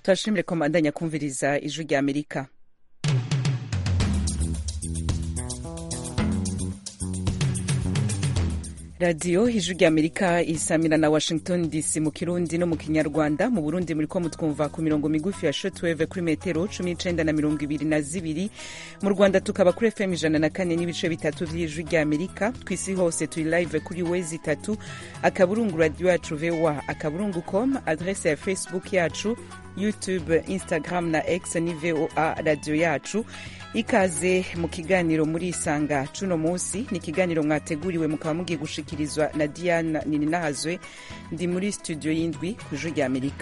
turashimire ko mbandanya kumviriza ijwi rya amerika radiyo ijwi rya amerika isamira na washington dc mu kirundi no mu kinyarwanda mu burundi muri ko mutwumva ku mirongo migufi ya shotweve kuri metero cumi n'icenda na mirongo ibiri na zibiri mu rwanda tukaba kuri fm ijana na kane n'ibice bitatu vy'ijwi rya amerika ku isi hose turi live kuri wezi itatu akaburungu radiyo yacu voa akaburungu com adrese ya facebook yacu youtube instagram na x ni voa radiyo yacu ikaze mu kiganiro muri isanga cuno munsi ni ikiganiro mwateguriwe mukaba mugiye gushikirizwa na diana nininahazwe ndi muri studio y'indwi ku ijwi rya amerika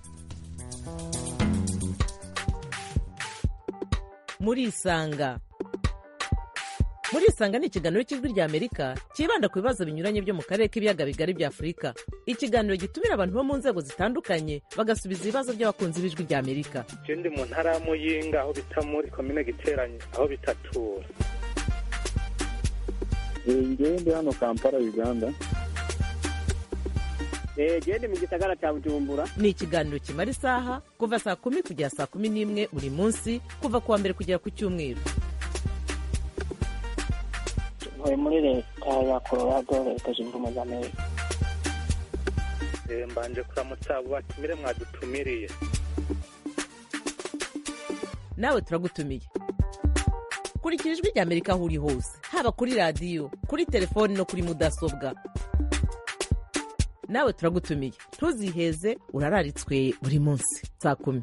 muri isanga muri isanga ni ikiganiro cy'ijwi rya amerika cyibanda ku bibazo binyuranye byo mu karere k'ibiyaga bigari bya afurika ikiganiro gitumira abantu bo mu nzego zitandukanye bagasubiza ibibazo by'abakunzi b'ijwi rya amerika ndi mu ntara ya muyinga aho bita muri komine giteranye aho bitatura ngewe ndi hano kampala uganda gende mu gisagara cya bujumbura ni ikiganiro kimara isaha kuva saa kumi kugera saa kumi n'imwe buri munsi kuva ku wa mbere kugera ku cyumweru ntuye muri leta ya colorado leta zunze ubumwe za amerika mbanje kuramutsa abo batumire mwadutumiriye nawe turagutumiye kurikira ijwi rya amerika aho uri hose haba kuri radiyo kuri telefoni no kuri mudasobwa nawe turagutumiye ntuziheze urararitswe buri munsi saa kumi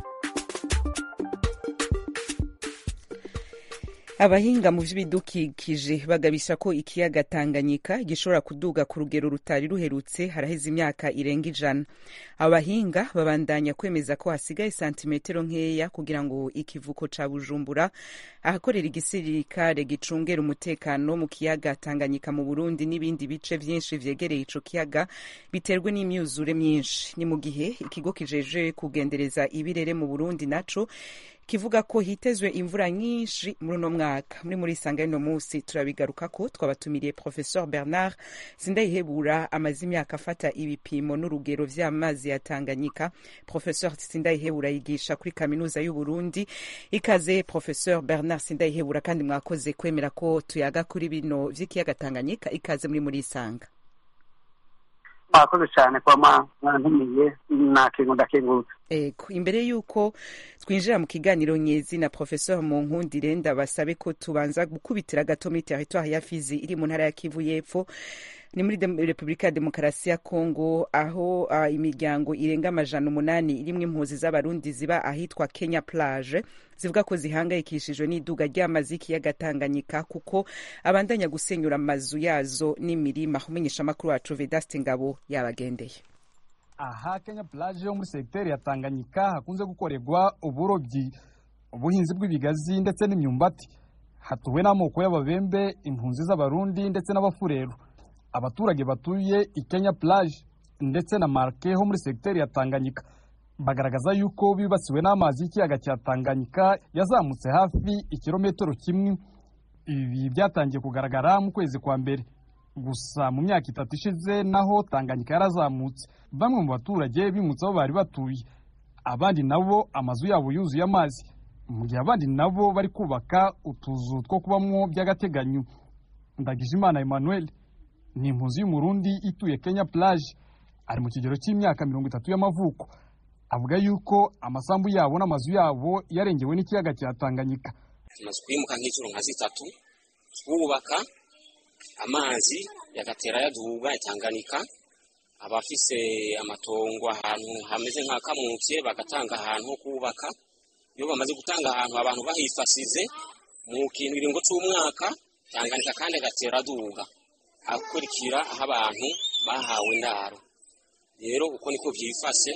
abahinga mu by'ibidukikije bagabisha ko ikiyaga tanganyika gishobora kuduga ku rugero rutari ruherutse haraheze imyaka irenga ijana abahinga babandanya kwemeza ko hasigaye santimetero nkeya kugira ngo ikivuko ca bujumbura ahakorera igisirikare gicungera umutekano mu kiyaga tanganyika mu burundi n'ibindi bice vyinshi vyegereye ico kiyaga biterwe n'imyuzure myinshi ni mu gihe ikigo kijeje kugendereza ibirere mu burundi naco kivuga ko hitezwe imvura nyinshi muri uno mwaka muri muri isanga y'uno munsi turabigaruka ko twabatumiriye professeur bernard sindayihebura amaze imyaka afata ibipimo n'urugero vy'amazi ya tanganyika professeur sindayihebura yigisha kuri kaminuza y'uburundi ikaze professeur bernard sindayihebura kandi mwakoze kwemera ko tuyaga kuri bino vy'ikiyaga tanganyika ikaze muri muri isanga mwakoze cyane kuba mwantumiye nakintu ndakengurutse ego imbere y'uko twinjira mu kiganiro nyezi na professeur munkundire ndabasabe ko tubanza gukubitira gato muri territoire ya fizi iri mu ntara ya kivu y'epfo ni muri repubulika ya demokarasi ya kongo aho uh, imiryango irenga amajana umunani irimwo impuzi z'abarundi ziba ahitwa kenya plage zivuga ko zihangayikishijwe n'iduga ry'amazi y'ikiyaga tanganyika kuko abandanya gusenyura amazu yazo n'imirima umenyesha amakuru wacu vedaste ngabo yabagendeye aha kenya plage yo muri segiteri ya tanganyika hakunze gukorerwa uburobyi ubuhinzi bw'ibigazi ndetse n'imyumbati hatuwe n'amoko y'ababembe impunzi z'abarundi ndetse n'abafureru abaturage batuye i kenya plage ndetse na marke ho muri segiteri ya tanganyika bagaragaza yuko bibasiwe n'amazi y'ikiyaga cya tanganyika yazamutse hafi ikirometero kimwe ibi byatangiye kugaragara mu kwezi kwa mbere gusa mu myaka itatu ishize naho tanganyika yarazamutse bamwe mu baturage bimutse aho bari batuye abandi nabo amazu yabo yuzuye amazi mu gihe abandi nabo bari kubaka utuzu two kubamo by'agateganyo ndagijimana emmanuel ni impunzi y'umurundi ituye kenya plage ari mu kigero cy'imyaka mirongo itatu y'amavuko avuga yuko amasambu yabo n'amazu yabo yarengewe n'ikiyaga cya tanganyika tumaze kwimuka nk'inshuro nka zitatu twubaka amazi yagatera yaduga yatanganika abafise amatongo ahantu hameze nka kamutse bagatanga ahantu ho kubaka iyo bamaze gutanga ahantu abantu bahifasize mu kintu iringo c'umwaka tanganika kandi agatera aduga akurikira aho abantu bahawe indaro rero uko niko vyifashe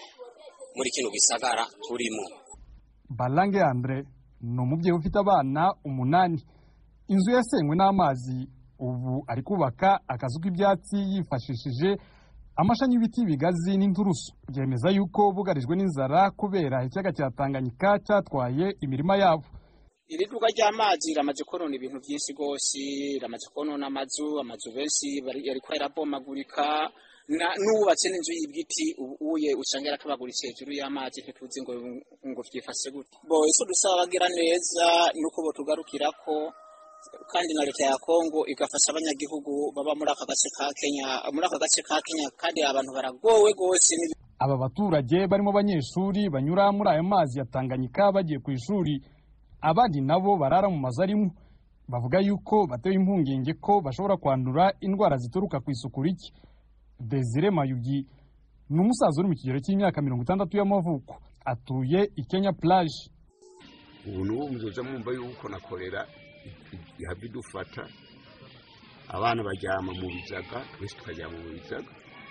muri kino gisagara turimo barange andre ni umubyeyi ufite abana umunani inzu yasenywe n'amazi ubu ari kubaka akazu k'ibyatsi yifashishije amashami y'ibiti bigazi n'inturusu byemeza yuko bugarijwe n'inzara kubera ikiyaga cya tanganyika cyatwaye imirima yabo iri duka ry'amazi riramaze konona ibintu byinshi rwose riramaze konona amazu amazu benshi yariko yarabomagurika n'uwubatse n'inzu y'ibiti uye usanga yarakabaguritse hejuru y'amazi ntituzi ngo ngo vyifashe gute bo ico dusaba bagira neza nuko botugarukirako kandi na leta ya Kongo igafasha abanyagihugu baba muri aka gace ka Kenya muri aka gace ka Kenya kandi abantu baragowe gose aba baturage barimo abanyeshuri banyura muri ayo mazi ya Tanganyika bagiye ku ishuri abandi nabo barara mu mazu arimo bavuga yuko batewe impungenge ko bashobora kwandura indwara zituruka ku isuku rike Desire Mayugi ni umusaza uri mu kigero cy'imyaka mirongo itandatu y'amavuko atuye i Kenya plage ubu n'ubu muzoza mwumva yuko na korera ihava idufata abana baryama mu bizaga twese tukaryama mu bizaga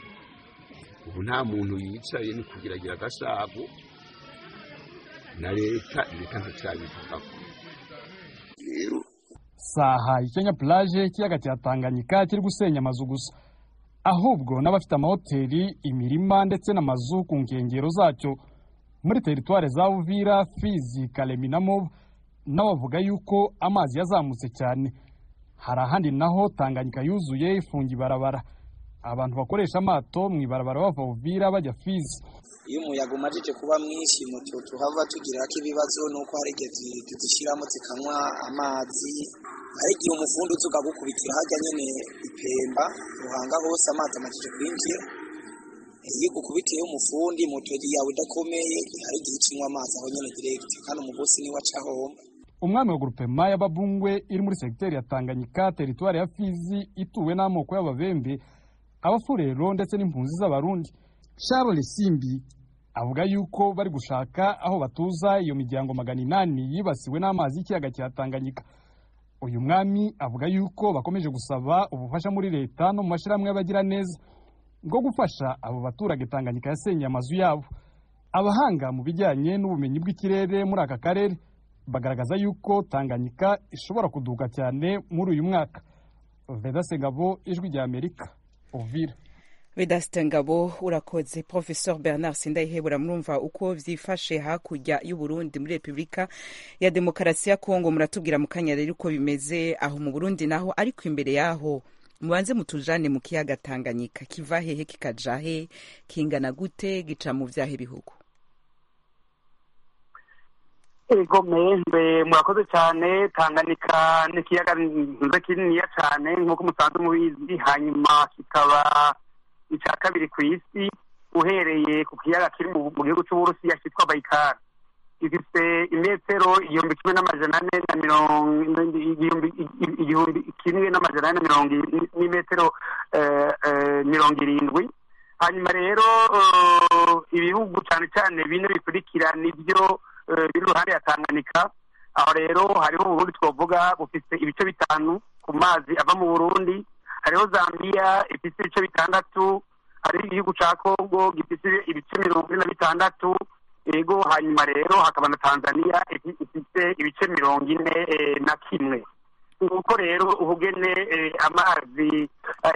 ubu nta muntu yicaye ni kugiragira agasago na leta leta ntacyabivugako rero saha i Kenya plage ikiyaga cya Tanganyika kiri gusenya amazu gusa ahubwo n'abafite amahoteli imirima ndetse n'amazu ku nkengero zacyo muri teritware za Uvira Fizi Kalemi na Moba nabo bavuga yuko amazi yazamutse cyane hari ahandi naho Tanganyika yuzuye ifunga ibarabara abantu bakoresha amato mu ibarabara bava Uvira bajya Fizi iyo umuyaga umajije kuba mwinshi moto tuhava tugirako ibibazo nuko hari igihe tuzishyiramo zikanywa amazi hari igihe umufundi uza ukagukubitira hajya nyine ipemba ruhanga hose amazi amajije kwinjira iyo ugukubitiye umufundi moto yawe idakomeye hari igihe ikinywa amazi aho nyine direct kandi umugosi niwe aca homba umwami wa grupema y'ababungwe iri muri segiteri ya Tanganyika teritwari ya Fizi ituwe n'amoko y'ababembe abafurero ndetse n'impunzi z'abarundi Charles Simbi avuga yuko bari gushaka aho batuza iyo miryango magana inani yibasiwe n'amazi y'ikiyaga cya Tanganyika uyu mwami avuga yuko bakomeje gusaba ubufasha muri leta no mu mashyirahamwe y'abagira neza bwo gufasha abo baturage Tanganyika yasenyeye amazu yabo abahanga mu bijyanye n'ubumenyi bw'ikirere muri aka karere bagaragaza yuko Tanganyika ishobora kuduka cyane muri uyu mwaka Vedaste Ngabo ijwi rya Amerika Uvira Vedaste Ngabo urakoze Professor Bernard Sindayihebura murumva uko vyifashe hakurya y'u Burundi muri Republika ya Demokarasi ya Kongo muratubwira mu kanya rero uko bimeze aho mu Burundi naho ariko imbere yaho mubanze mutujane mu kiyaga Tanganyika kiva hehe kikaja he kingana gute gica mu vyahe bihugu ego mbe murakoze cyane tanganyika ni ikiyaga nziza kininiya cyane nk'uko musanzwe mubizi hanyuma kikaba icya kabiri ku isi uhereye ku kiyaga kiri mu gihugu cy'uburusiya cyitwa bayikari gifite imetero igihumbi kimwe n'amajana ane na mirongo igihumbi kimwe n'amajana ane na mirongo n'imetero mirongo irindwi hanyuma rero ibihugu cyane cyane bine bikurikira nibyo biri iruhande ya tanganyika aho rero hariho uburundi twavuga bufite ibice bitanu ku mazi ava mu burundi hariho zambia ifite ibice bitandatu hariho igihugu cya kongo gifite ibice mirongo ine na bitandatu yego hanyuma rero hakaba na tanzania ifite ibice mirongo ine na kimwe nuko rero ubugene amazi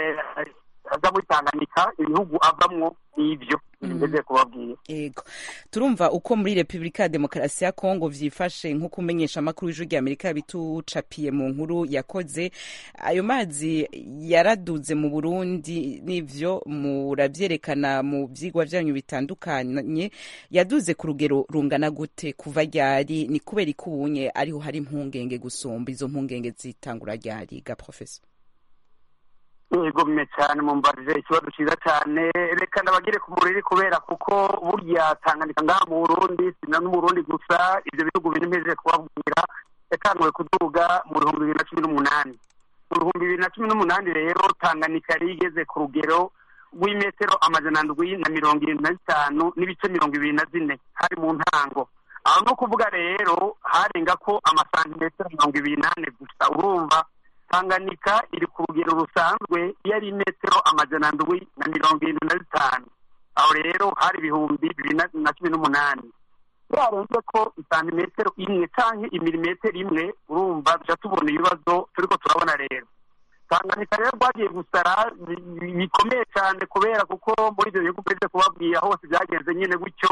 aza muri tanganyika ibihugu avamwo n'ibyo ngeze kubabwira yego turumva uko muri repubulika ya demokarasi ya kongo vyifashe nk'uko umenyesha amakuru y'ijwi rya amerika yabitucapiye mu nkuru yakoze ayo mazi yaraduze mu burundi n'ivyo muravyerekana mu vyigwa vyanyu bitandukanye yaduze ku rugero rungana gute kuva ryari ni kubera ikubunye ariho hari impungenge gusumba izo mpungenge zitangura ryari ga professor yegomye cyane mumbarije ikibazo cyiza cyane reka ndabagire ku muriri kubera kuko burya tanganyika ngaha mu burundi sina no mu burundi gusa ibyo bihugu biri mpejeje kubabwira yatanguwe kuduga mu bihumbi bibiri na cumi n'umunani mu bihumbi bibiri na cumi n'umunani rero tanganyika yari igeze ku rugero rw'imetero amajana ndwi na mirongo irindwi na zitanu n'ibice mirongo ibiri na zine hari mu ntango aho ni ukuvuga rero harenga ko amasantimetero mirongo ibiri n'ane gusa urumva tanganyika iri ku rugero rusanzwe iyo ari metero amajana ndwi na mirongo irindwi na zitanu aho rero hari ibihumbi bibiri na cumi n'umunani yarenze ko isantimetero imwe cyangwa imilimetero imwe urumva duca tubona ibibazo turiko turabona rero tanganyika rero rwagiye gusara bikomeye cyane kubera kuko muri ibyo bihugu uretse kubabwira hose byagenze nyine gutyo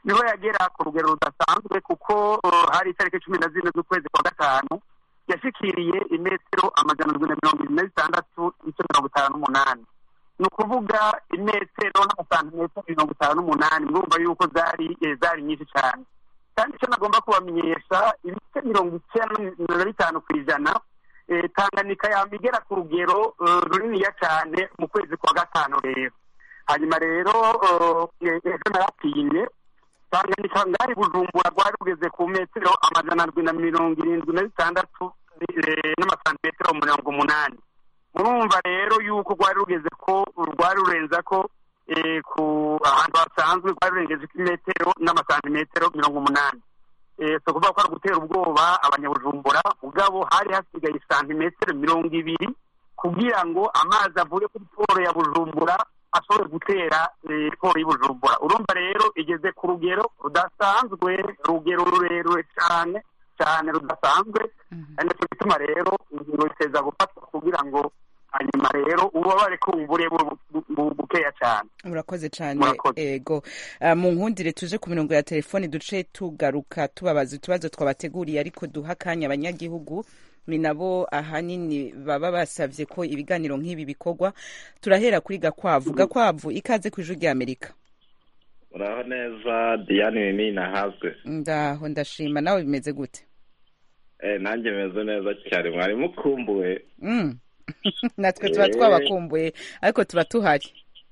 niho yagera ku rugero rudasanzwe kuko uh, hari itariki cumi na zine z'ukwezi kwa gatanu yashikiriye imetero amajana ndwi na mirongo irindwi na zitandatu n'ice mirongo itanu n'umunani ni ukuvuga imetero n'amasantimetero mirongo itanu n'umunani murumva yuko zari eh, zari nyinshi cyane kandi icyo nagomba kubamenyesha ibice mirongo icyenda na bitanu ku ijana eh, tanganyika yaba igera ku rugero eh, runiniya cyane mu kwezi kwa gatanu rero hanyuma rero eh, ejo naratinye tanganyika ngari bujumbura rwari rugeze ku metero amajana ndwi na mirongo irindwi na bitandatu eh, n'amasantimetero mirongo umunani murumva rero yuko rwari rugeze ko rwari rurenza ko eh, ku ahantu hasanzwe rwari rurengeje imetero n'amasantimetero mirongo umunani Eh, si ukuvuga ko ari ugutera ubwoba abanyabujumbura ubwabo hari hasigaye santimetero mirongo ibiri kugira ngo amazi avuye kuri poro ya bujumbura ashobore gutera eh, poro y'ubujumbura urumva rero igeze ku rugero rudasanzwe rugero rurerure cyane cyane rudasanzwe ari nacyo gituma rero ingingo iteza gufatwa kugira ngo hanyuma rero ububabare kumbure bu- bu- bu- bukeya cyane murakoze cyane Murakoze. ego Ah, mu nkundire tuje ku mirongo ya telefoni duce tugaruka tubabaza utubazo twabateguriye ariko duha akanya abanyagihugu ni nabo ahanini baba basabye ko ibiganiro nk'ibi bikorwa turahera kuri gakwavu gakwavu ikaze ku ijwi ry'amerika uraho neza diane nini nahazwe ndaho ndashima nawe bimeze gute eh nanjye meze neza cyane mwari mukumbuwe Mm. natwe tuba Eh. twabakumbuye ariko tuba tuhari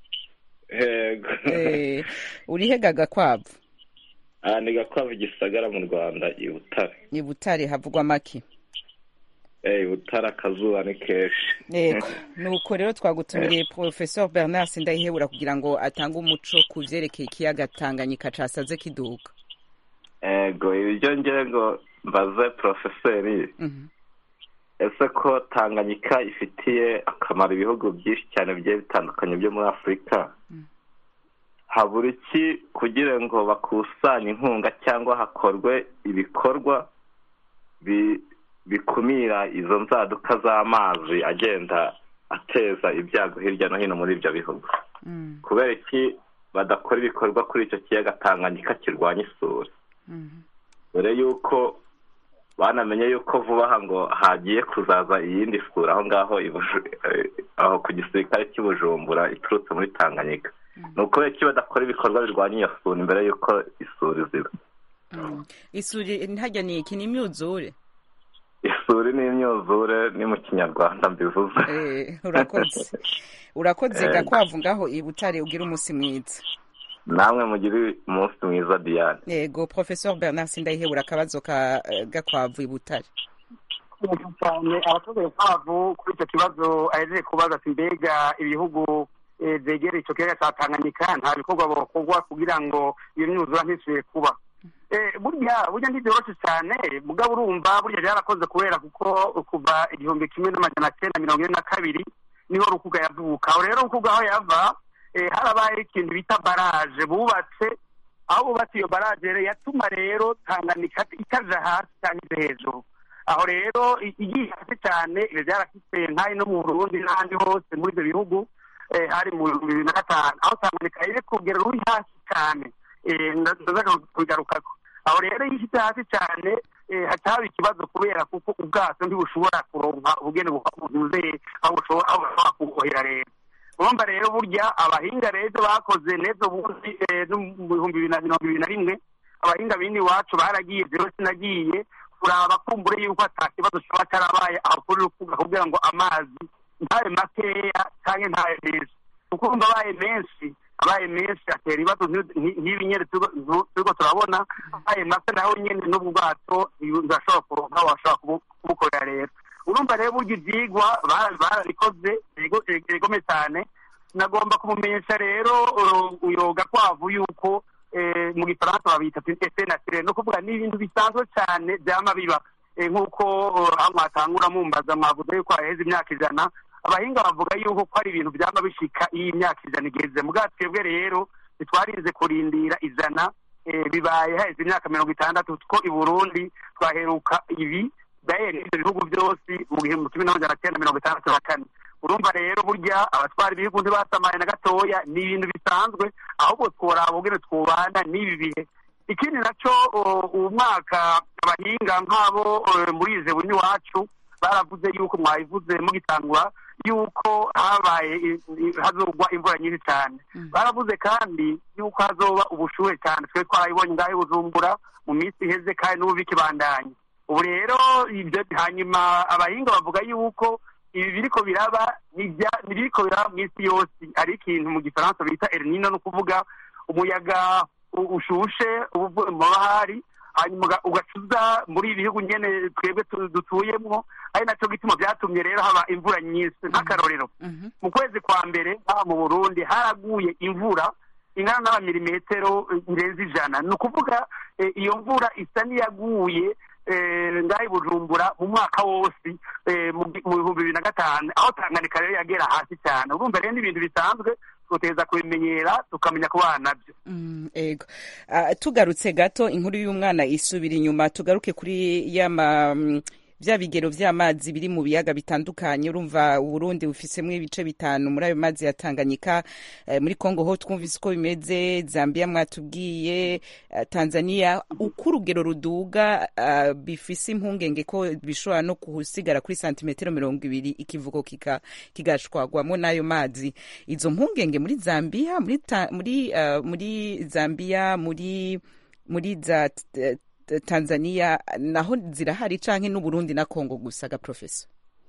yego Eh, urihega gakwavu aha ni gakwavu gisagara mu rwanda i butare ni butare havugwa make eh i butare akazuba ni kenshi yego nuko rero twagutumiriye professeur bernard sindayihebura kugira ngo atange umuco ku vyerekeye ikiyaga tanganyika casaze kiduga ego ibyo ngira ngo mbaze porofeseri Mhm. ese ko tanganyika ifitiye akamaro ibihugu byinshi cyane bigiye bitandukanye byo muri afurika habura iki kugira ngo bakusanye inkunga cyangwa hakorwe ibikorwa bi- bikumira izo nzaduka z'amazi agenda ateza ibyago hirya no hino muri ibyo bihugu kubera iki badakora ibikorwa kuri icyo kiyaga tanganyika kirwanya isuri dore yuko banamenye yuko vuba aha ngo hagiye kuzaza iyindi sura aho ngaho i Buju- eh, aho ku gisirikare cy'i bujumbura iturutse muri tanganyika ni ukubera iki badakora ibikorwa birwanya iyo sura imbere y'uko isuri ziba Mm. isuri ntajya ni iki ni imyuzure isuri ni imyuzure ni mu kinyarwanda mbivuze Eh, urakoze urakoze Eh. gakwavu ngaho i butare ugira umunsi mwiza namwe mugire umunsi mwiza diane yego professeur bernard sindayihebura akabazo ka eh, gakwavu i butare neza cyane abaturage kwavu kuri icyo kibazo ahejeje kubaza ati mbega ibihugu eh, byegereye icyo kiyaga cya tanganyika nta bikorwa bakorwa kugira ngo iyo myuzura ntisubire kuba Eh, burya burya ntibyoroshye cyane mugabo urumva burya byarakoze kubera kuko kuva igihumbi kimwe n'amajana cyenda mirongo ine na kabiri niho rukuga yavuka aho rero rukuga aho yava eh, harabaye ikintu bita baraje bubatse aho bubatse iyo baraje rero yatuma rero tanganyika itaja hasi cyangwa ije hejuru aho rero i- igiye hasi cyane ibyo byarafite nk'ayo no mu burundi n'ahandi hose muri ibyo bihugu eh, hari mu bihumbi bibiri na gatanu aho tanganyika iri ku rugero ruri hasi cyane eh, nda- ndaza kubigarukako aho rero iyo ishyize hasi cyane eh, haca haba ikibazo kubera kuko ubwato ntibushobora kuronka ubugeni buzuye aho bushobora aho bushobora kubohera rero urumva rero burya abahinga rero bakoze n'ejo bundi eh, no mu bihumbi bibiri na mirongo ibiri na rimwe abahinga bindi iwacu baragiye rero sinagiye kuraba kumbure yuko ata kibazo kiba cyarabaye aho kuri rukuga kugira ngo amazi ntabe makeya cyangwa ntabe menshi kuko urumva abaye menshi abaye menshi atera ibibazo nk'i- nk'i- nk'ibi nyine turiko- tu- turiko turabona abaye make naho nyine n'ubwo bwato ntibashobora kuronka washobora kubu- kubukorera rero urumva rero burya ibyigwa bara- barabikoze bigo- bigome cyane nagomba kumumenyesha rero uh, uyo gakwavu yuko eh, mu gifaransa babita ese naturel no kuvuga ni ibintu bisanzwe cyane byama biba Eh, nk'uko uh, aho mwatangura mumbaza mwavuze yuko haheze imyaka ijana abahinga bavuga yuko ko ari ibintu byama bishika iyo imyaka ijana igeze mugabo twebwe rero ntitwarinze kurindira ijana eh, bibaye haheze imyaka mirongo itandatu ko i burundi twaheruka ibi daye n'ibyo bihugu byose mu gihumbi kimwe n'amajana cyenda mirongo itandatu na kane urumva rero burya abatwara ibihugu ntibasamaye na gatoya ni ibintu bisanzwe ahubwo tworaba ubwene twubana n'ibi bihe ikindi nacyo uwo mwaka abahinga nk'abo muri ize buni wacu baravuze yuko mwabivuze mugitangura yuko habaye hazogwa imvura nyinshi cyane baravuze kandi yuko hazoba ubushuhe cyane twe twarabibonye ngaho bujumbura mu minsi iheze kandi n'ubu bikibandanye ubu rero ibyo hanyuma abahinga bavuga yuko ibi biriko biraba biriko biraba mu isi yose ari ikintu mu gifaransa bita erinino ni ukuvuga umuyaga ushushe uba uvuye mu mabahari hanyuma ugacuza muri ibi bihugu nyene twebwe dutuyemwo ari naco gituma vyatumye rero haba imvura nyinshi nk'akarorero mu kwezi kwa mbere haba mu burundi haraguye imvura ingana n'abamilimetero irenze ijana ni ukuvuga iyo mvura isa n'iyaguye ngaho bujumbura mu mwaka wose mu bihumbi bibiri na gatanu aho tanganyika rero yagera hasi cyane urumva rero n'ibintu bisanzwe tuteza kubimenyera tukamenya kubana nabyo ego tugarutse gato inkuru y'umwana isubira inyuma tugaruke kuri yama bya bigero vy'amazi biri mu biyaga bitandukanye urumva Burundi bufisemwo ibice bitanu muri ayo mazi ya Tanganyika eh, muri Kongo ho twumvise uko bimeze Zambia mwatubwiye uh, Tanzania uko urugero ruduga uh, bifise impungenge ko bishobora no kuhusigara kuri santimetero mirongo ibiri ikivugo kika kigashwagwamo n'ayo mazi izo mpungenge muri Zambia muri ta, muri uh, muri Zambia muri muri za tanzania naho zirahari canke n'uburundi na kongo gusa ga profesa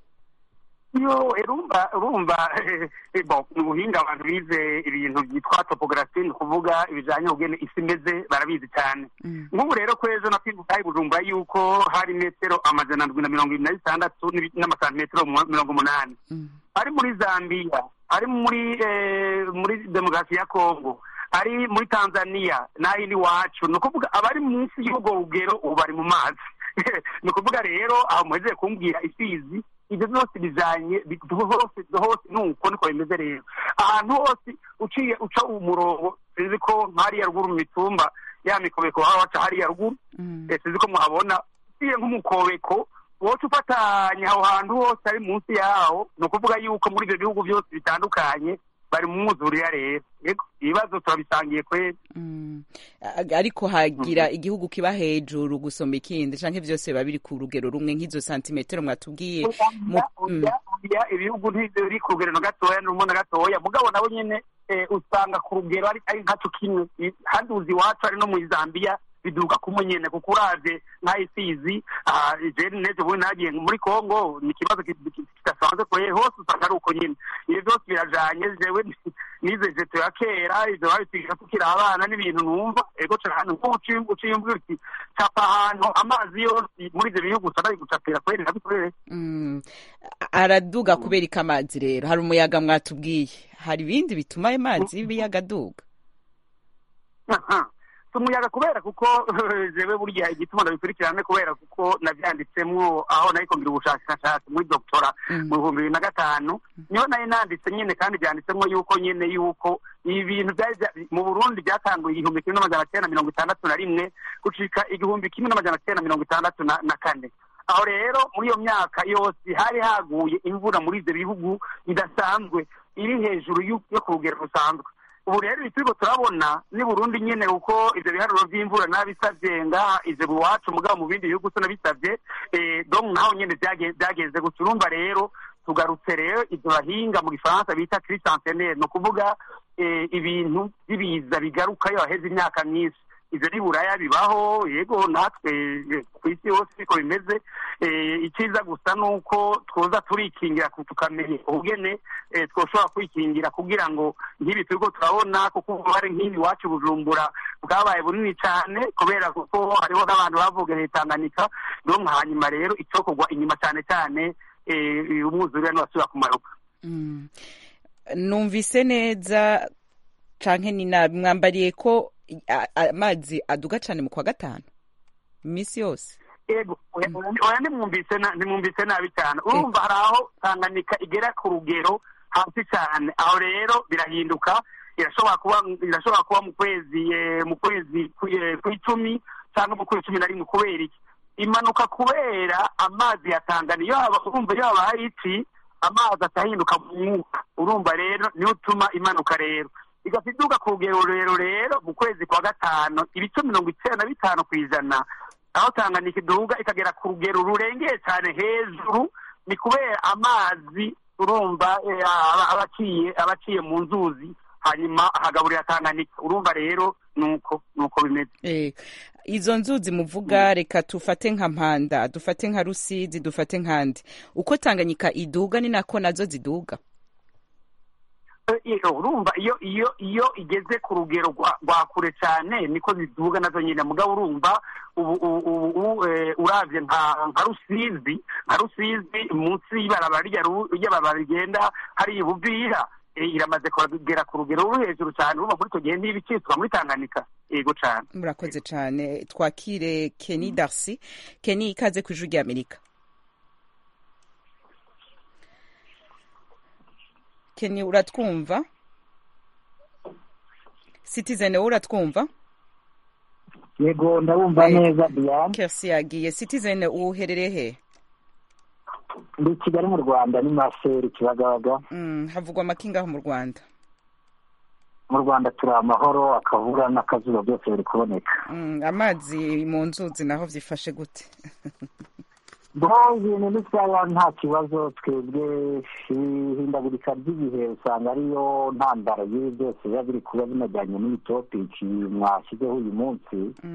yo urumva urumva bo ubuhinga abantu bize ibintu byitwa topography ni ukuvuga ibijanye n'ubwene isi imeze barabizi cyane nk'ubu rero kw'ejo nakwibuka i bujumbura yuko hari metero amajana ndwi na mirongo ibiri na zitandatu n'amasantimetero mirongo umunani ari muri zambiya ari muri muri demokarasi ya kongo ari muri tanzania n'ahindi iwacu ni ukuvuga abari munsi y'ubwo rugero ubu bari mu mazi ni ukuvuga rero aho muhezeye kumbwira isizi ibyo byose bijanye hose hose nuko niko bimeze rero ahantu hose uciye uca umurongo sinzi ko nk'hariya ruguru mu mitumba ya mikobeko baba baca hariya ruguru sinzi ko muhabona uciye nk'umukobeko woca ufatanya aho hantu hose ari munsi yaho ni ukuvuga yuko muri ibyo bihugu byose bitandukanye bari mu mwuzurira rero ibibazo turabisangiye kweli ariko hagira igihugu kiba hejuru gusoma ikindi canke vyose biba biri ku rugero rumwe nk'izo santimetero mwatubwiye ibihugu ntibiri ku rugero na gatoya n'urumo na gatoya mugabo nabo nyene usanga ku rugero ari nkaco kimwe handi uzi iwacu ari no muri zambiya biduka kumwe nyene kuko uravye nka isizi jeni neje bundi nagiye muri kongo ni ikibazo kidasanzwe kure hose usanga ari uko nyene ibyo byose birajanye jewe nize jeto ya kera ivyo babitwigisha tukiri abana n'ibintu numva ego cane nko uciye umbwira uti capa ahantu amazi yose muri ivyo bihugu usanga ari gucapira kweri nabikorere araduga kubera iki amazi rero hari umuyaga mwatubwiye hari ibindi bituma ayo mazi y'ibiyaga aduga si umuyaga kubera kuko jewe burya igituma ndabikurikirane kubera kuko navyanditsemwo aho nariko ngira ubushakashatsi muri doktora mu bihumbi bibiri na gatanu niho nari nanditse nyene kandi vyanditsemwo yuko nyene yuko ibintu vyari mu burundi vyatanguye igihumbi kimwe n'amajana kenda na mirongo itandatu na rimwe gushika igihumbi kimwe n'amajana kenda na mirongo itandatu na kane aho rero muri iyo myaka yose hari haguye imvura muri ivyo bihugu bidasanzwe iri hejuru yo ku rugero rusanzwe ubu rero turiko turabona ni burundi nyene kuko ivyo biharuro vy'imvura nabisavye ngaha ivyo iwacu mugabo mu bindi bihugu tunabisavye donc naho nyene vyagenze gusa urumva rero tugarutse rero ivyo bahinga mu gifaransa bita crise centenaire ni ukuvuga ibintu vy'ibiza bigaruka iyo haheze imyaka myinshi ivyo ni buraya bibaho yego natwe ku isi yose niko bimeze icyiza gusa ni uko twoza turikingira tukamenya ubugene twoshobora kwikingira kugira ngo nk'ibi turiko turabona kuko ubu nk'ibi iwacu bujumbura bwabaye bunini cyane kubera kuko hariho n'abantu bavugereye tanganyika donc hanyuma rero icokorwa inyuma cyane cyane umwuzurira niwasubira kumanuka numvise neza canke ni nabi mwambariye ko amazi aduga cyane mu kwa gatanu iminsi yose ego oya nimwumvise nimwumvise nabi cyane urumva hari aho tanganyika igera ku rugero hasi cyane aho rero birahinduka irashobora kuba irashobora kuba mu kwezi mu kwezi kw'icumi cyangwa mu kwezi cumi na rimwe kubera iki imanuka kubera amazi ya tanganyika iyo haba urumva iyo habaye iki amazi atahinduka mu mwuka urumva rero niyo utuma imanuka rero igaca iduga ku rugero rurerure rero mu kwezi kwa gatanu ibice mirongo icyenda na bitanu ku ijana aho tanganyika iduga ikagera ku rugero rurengeye cyane hejuru ni kubera amazi urumva eh, aba- abaciye abaciye mu nzuzi hanyuma hagaburira tanganyika urumva rero nuko nuko bimeze Eh, izo nzuzi muvuga reka tufate nka mpanda dufate nka rusizi dufate nkandi uko tanganyika iduga ni nako nazo ziduga Eh, eh, urumva iyo iyo iyo igeze ku rugero rwa rwa kure cyane niko ziduga nazo nyine mugabo urumva ubu ubu ubu eh, uravye nka nka rusizi nka rusizi munsi y'ibarabara rya ru- ry'abarabara rigenda hari ibuvira eh, iramaze kugera ku rugero ruri hejuru cyane urumva muri icyo gihe ntibicitswa muri tanganyika yego cyane murakoze cyane twakire Kenny Darcy Kenny ikaze ku ijwi rya Amerika Kenny uratwumva Citizen wowe uratwumva yego ndabumva neza diane Kersi yagiye Citizen uherereye he ndi i kigali mu rwanda ni maseri kibagabaga Mm, havugwa amakinga aho mu Rwanda mu rwanda turi amahoro akavura n'akazuba byose biri kuboneka Mm, amazi mu nzuzi naho vyifashe gute bo ibintu ni sawa nta kibazo twebwe ihindagurika ry'ibihe usanga ariyo ntandaro y'ibi byose biba biri kuba binajyanye n'iyi topiki mwashyizeho uyu munsi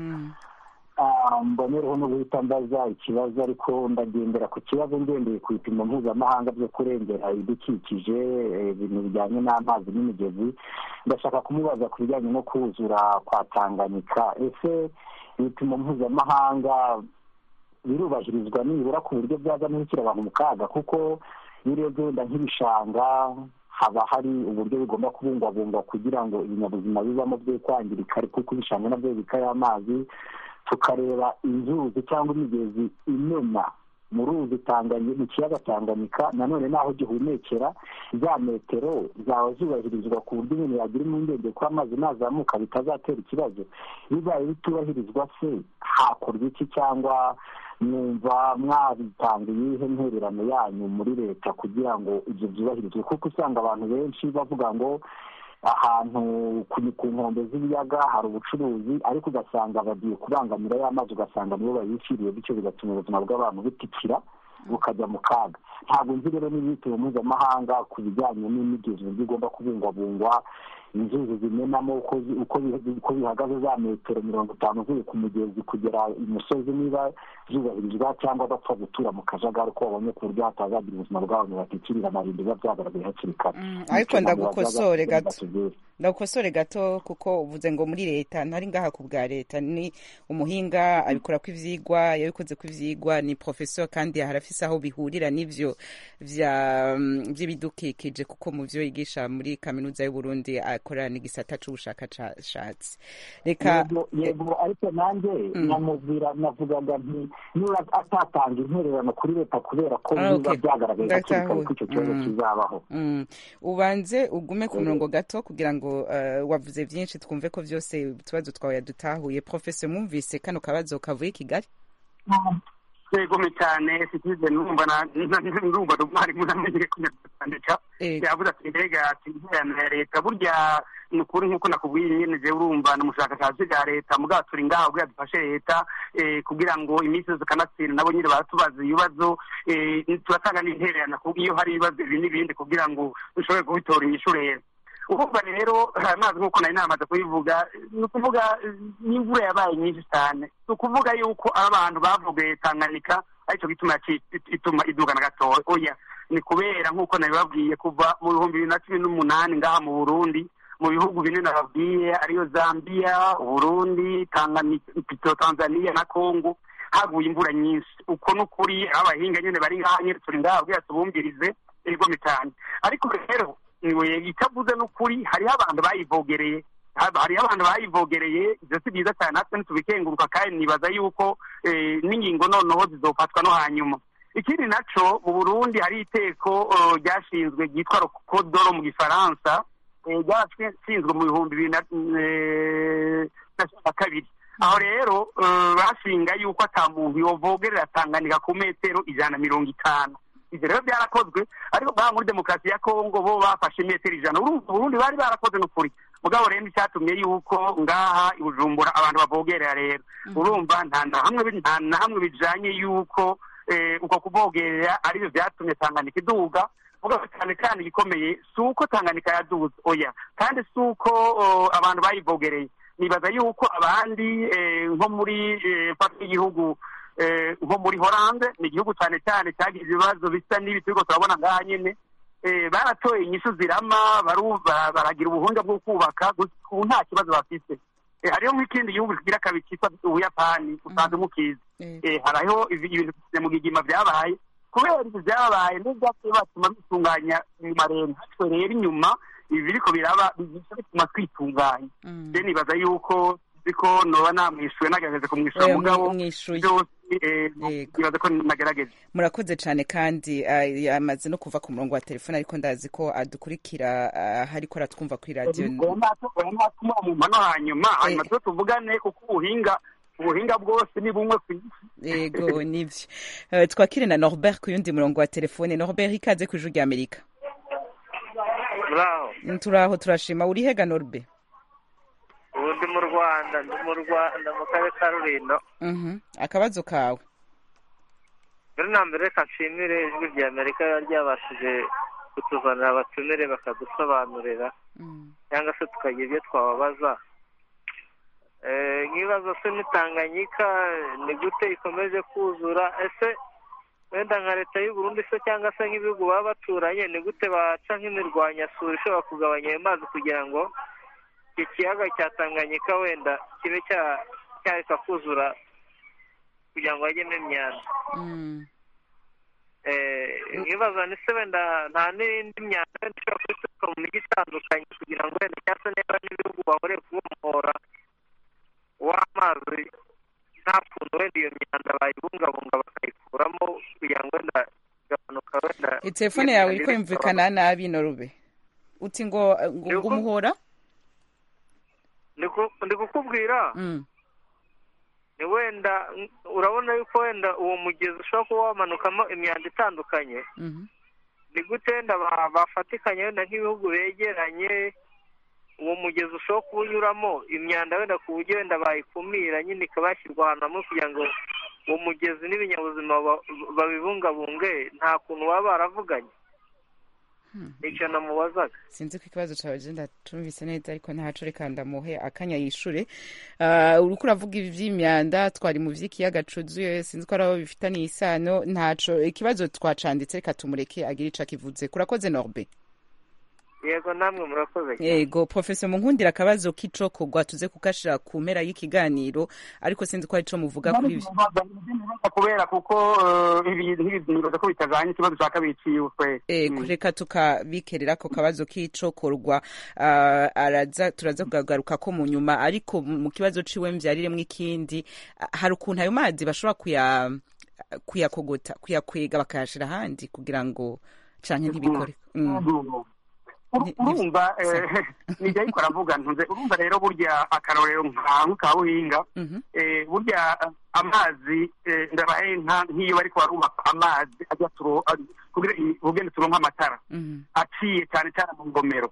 Ah, mbonereho no guhita mbaza ikibazo ariko ndagendera ku kibazo ngendeye ku bipimo mpuzamahanga byo kurengera ibidukikije eh, ibintu bijyanye n'amazi n'imigezi ndashaka kumubaza ku bijyanye no kuzura kwa tanganyika ese ibipimo mpuzamahanga birubahirizwa nibura ku buryo byaza n'ibikira abantu mu kaga kuko iyo urebye wenda nk'ibishanga haba hari uburyo bigomba kubungwabungwa kugira ngo ibinyabuzima bibamo bye kwangirika kuko ibishanga nabyo bibikayo amazi tukareba inzuzi cyangwa imigezi imena mu ruzi Tanganyika mu kiyaga tanganyika nanone n'aho gihumekera za metero zaba zubahirizwa ku buryo umuntu yagira impungenge ko amazi nazamuka bitazatera ikibazo bibaye bitubahirizwa se hakorwa iki cyangwa mwumva mwabitanga iyihe ntererano yanyu muri leta kugira ngo ibyo byubahirizwe kuko usanga abantu benshi bavuga ngo ahantu ku ku nkombe z'ibiyaga hari ubucuruzi ariko ugasanga bagiye kubangamira ya mazi ugasanga nibo bayishyiriye bityo bigatuma ubuzima bw'abantu butikira bukajya mu kaga ntabwo nzi rero n'ibitiro mpuzamahanga ku bijyanye n'imigezi uburyo igomba kubungwabungwa inzuzi zimenamo uko zi- uko bi- uko bihagaze za metero mirongo itanu uvuye ku mugezi kugera imusozi niba zubahirizwa cyangwa bapfa gutura mu kajagari uko babonye ku buryo hatazagira ubuzima bw'abantu batikirira amarimbi biba byagaragaye hakiri kare ariko Bityo ntabwo ndagukosore bazaza gato batubwire. ndagukosore gato kuko uvuze ngo muri leta ntari ngaha ku bwa leta ni umuhinga abikora ko ivyigwa yabikoze ko ivyigwa ni professeur kandi harafise aho bihurira n'ivyo vya mm, vy'ibidukikije kuko mu vyo yigisha muri kaminuza y'u Burundi akorana n'igisata c'ubushakashatsi reka yego yego ariko nanjye namubwira navugaga nti niba atatanga intererano kuri leta kubera ko Ah, biba okay. byyagaragaye hakiri kare Ndatahuye. ko icyo kibazo Mm. kizabaho Mm. ubanze ugume ku Yego. murongo gato kugira ngo uh, wavuze vyinshi twumve ko vyose utubazo twawe yadutahuye professeur mwumvise kano kabazo kavuye i kigali yegome cyane sitize numva na- na- ndumva umwarimu namenyere kunyandika Yego. yavuze ati mbega ati intererano ya leta burya ni ukuri nk'uko nakubwiye nyine jewe urumva ni umushakashatsi bwa leta mugabo turi ngaha kugira dufashe leta eh, kugira ngo iminsi yose kanatsinda nabo nyine baratubaza ibibazo eh, turatanga n'intererano ku- iyo hari ibibazo ibi n'ibindi kugira ngo dushobore kubitora inyishu rero urumva rero amazi nk'uko nari namaze kubivuga ni ukuvuga eh, n'imvura yabaye nyinshi cyane ni ukuvuga yuko abantu bavugaye tanganyika aricyo gituma yaci- ituma iduga na gatoya oya ni kubera nk'uko nabibabwiye kuva mu bihumbi bibiri na cumi n'umunani ngaha mu burundi mu bihugu bine nababwiye ariyo zambia uburundi Tanganyika- pito tanzania na congo haguye imvura nyinshi uko ni ukuri aho abahinga nyine bari ngaha nyine turi ngaha kugira tubumvirize igome cyane ariko rero niwe itavuze n'ukuri hariho abantu bayivogereye haba- hariho abantu bayivogereye ibyo si byiza cyane natwe ntitubikenguruka kandi nibaza yuko eh, n'ingingo noneho zizofatwa no hanyuma ikindi naco mu burundi hari iteko eh, ryashinzwe ryitwa rokodoro mu gifaransa eh, ryarashinzwe mu bihumbi bibiri na eh, na cumi na kabiri aho rero eh, bashinga yuko ata muntu yovogerera tanganyika ku metero ijana na mirongo itanu ivyo rero byarakozwe ariko ngaha muri demokarasi ya kongo bo bafashe imetero ijana urumva uburundi bari barakoze n'ukuri mugabo rero icyatumye yuko ngaha i bujumbura abantu bavogerera rero urumva nta na hamwe bi- nta na hamwe bijanye yuko eh, uko kuvogerera aribyo byatumye tanganyika iduga mugabo cyane kandi igikomeye si uko tanganyika yaduze oya kandi si uko oh, abantu bayivogereye nibaza yuko abandi eh, nko muri eh, fata y'igihugu eh, nko muri horande ni igihugu cyane cyane cyagize ibibazo bisa n'ibi turiko turabona ngaha nyene eh, baratoye inyishu zirama baru- ba- baragira ubuhunga bwo kubaka gusa ubu nta kibazo bafite Eh, hariho nk'ikindi gihugu kigira kabiri cyitwa ubuyapani usanze mukizi Eh, hariho ibi- ibintu mu gigima byabaye kubera ibyo byabaye n'ibyatumye batuma bitunganya mu marembo twe rero inyuma ibi biriko biraba bigisha bituma twitunganya je nibaza yuko ziko noba namwishuye nagerageze kumwishura Oya, mugabo mwishuye. byose eh, nibaza ko nagerageje murakoze cyane kandi ah, yamaze no kuva ku murongo wa telefone ariko ndazi ko adukurikira ah, hariko aratwumva kuri radiyo natuma mu mano hanyuma hanyuma tuze tuvugane kuko ubuhinga ubuhinga bwose ni bumwe ku isi yego nivyo Eh, twakire na norbert ku yundi murongo wa telefone norbert ikaze ku ijuru rya amerika muraho Mm, turaho turashima uri hega norbe ubu ndi mu rwanda ndi mu rwanda mu karere ka rurindo Mhm. akabazo kawe mbere na mbere reka nshimire ijwi rya amerika riba ryabashije kutuzanira abatumire bakadusobanurira cyangwa se tukagira ibyo twababaza Eh, nk'ibibazo se n'itanganyika ni gute ikomeje kuzura ese wenda nka leta y'u Burundi se cyangwa se nk'ibihugu baba baturanye ni gute baca nk'imirwanyasuri ishobora kugabanya ayo mazi kugira ngo iki kiyaga cya tanganyika wenda kibe cya- cyareka kuzura kugira ngo hajyemo imyanda Eh, nkibaza ni se wenda nta n'indi myanda wenda ishobora kuba ituruka mu mijyi itandukanye kugira ngo wenda cyangwa se niba n'ibihugu bahuriye kuba umuhora w'amazi nta kuntu wenda iyo myanda bayibungabunga bakayikuramo kugira ngo wenda igabanuka wenda telefone yawe iriko yumvikana nabi norube uti ngo ngo ngo umuhora Ndi ku- ndi kukubwira Mm. ni wenda mm, urabona yuko wenda uwo mugezi ushobora kuba wamanukamo imyanda itandukanye Mhm. ni gute wenda ba- bafatikanya wenda nk'ibihugu begeranye uwo mugezi ushobora kuba unyuramo imyanda wenda ku buryo wenda bayikumira nyine ikaba yashyirwa ahantu hamwe kugira ngo uwo mugezi n'ibinyabuzima ba- babibungabunge nta kuntu baba baravuganye icyo namubazaga sinzi ko ikibazo cyawe je ndatumvise neza ariko ntaco reka ndamuhe akanya yishure uh, uriko uravuga ibi vy'imyanda twari mu vy'ikiyaga cuzuye sinzi ko ari abo bifitaniye isano ntaco ikibazo twacanditse reka tumureke agire ico akivuze kurakoze norbe yego namwe murakoze cyane yego professor munkundira akabazo k'icokorwa tuze kukashira ku mpera y'ikiganiro ariko sinzi ko ari co muvuga kuri ivyo kubera kuko eh, ibi ntibi- nibaza ko bitajanye ikibazo cya kabiri ciwe kwe ego reka tukabikerera ako kabazo k'icokorwa uh, araza turaza kugagaruka ko mu nyuma ariko mu kibazo ciwe mvyariremwo ikindi ah, hari ukuntu ayo mazi bashobora kuya kuyakogota kuyakwega bakayashira ahandi kugira ngo canke ntibikore Mm. Uru- urumva eh, nijya ariko aravuga ntunze urumva rero burya akarorero nka ka buhinga eh, burya eh, amazi eh, ndabaye nka nk'iyo bariko barubaka amazi ajya turo ari- kugira i- ubugeni turonka amatara aciye cyane cyane mu ngomero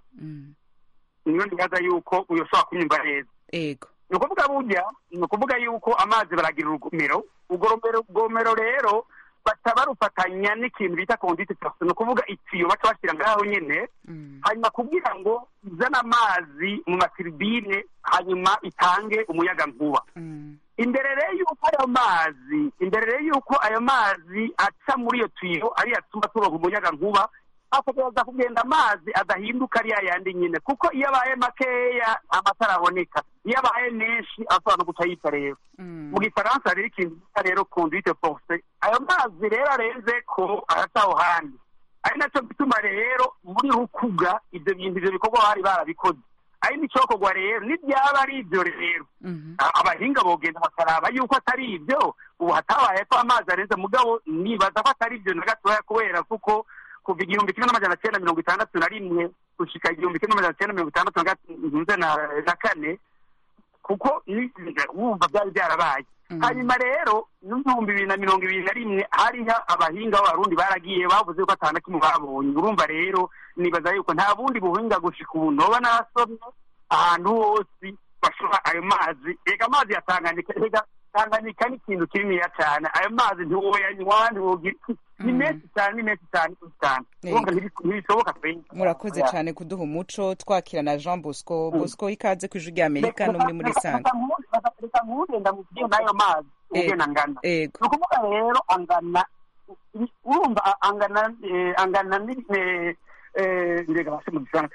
niyo ndibaza yuko uyoshobora kunyumva neza ego ni ukuvuga burya ni ukuvuga yuko amazi baragira urugomero urwo rumero- rugomero rero baca barufatanya n'ikintu bita kondite ni ukuvuga itiyo baca bashyira ngaho nyine hanyuma kugira ngo izane amazi mu matiribine hanyuma itange umuyaga nkuba imbere rero y'uko ayo mazi imbere rero y'uko ayo mazi aca muri iyo tiyo ariyo atuma turonka umuyaga nkuba ategereza kugenda amazi adahinduka ariya yandi nyine kuko iyo abaye makeya amatara aboneka iyo abaye menshi ashobora no guca yita rero mu gifaransa rero ikintu bita rero conduite force ayo mazi rero arenze ko araca aho handi ari nacyo gituma rero muri rukuga ibyo bintu ibyo bikorwa bari barabikoze ari n'icokorwa rero n'ibyaba ari ibyo rero a- abahinga bogenda bakaraba yuko atari ibyo ubu hatabaye ko amazi arenze mugabo nibaza ko atari ibyo na gatoya kubera kuko kuva igihumbi kimwe n'amajana cyenda mirongo itandatu na rimwe gushika igihumbi kimwe n'amajana cyenda mirongo itandatu na gat- na- na kane kuko ni- wumva byari byarabaye hanyuma rero n'ibihumbi bibiri na mirongo ibiri na rimwe hariho abahinga b'abarundi baragiye bavuze ko atana kimwe babonye urumva rero nibaza yuko nta bundi buhinga gushika ubu noba nasomye ahantu hose bashora ayo mazi reka amazi ya tanganyika reka tanganyika ni ikintu kininiya cyane ayo mazi ntiwoyanywa ntiwogira ni menshi cyane ni menshi cyane ni cyane urumva ntibishoboka pe murakoze cyane kuduha umuco twakira na jean bosco bosco ikaze ku ijwi rya amerika no muri muri sanga reka nkugenda mu gihe n'ayo mazi ugena angana ni ukuvuga rero angana urumva angana angana mbega basi mu gisanga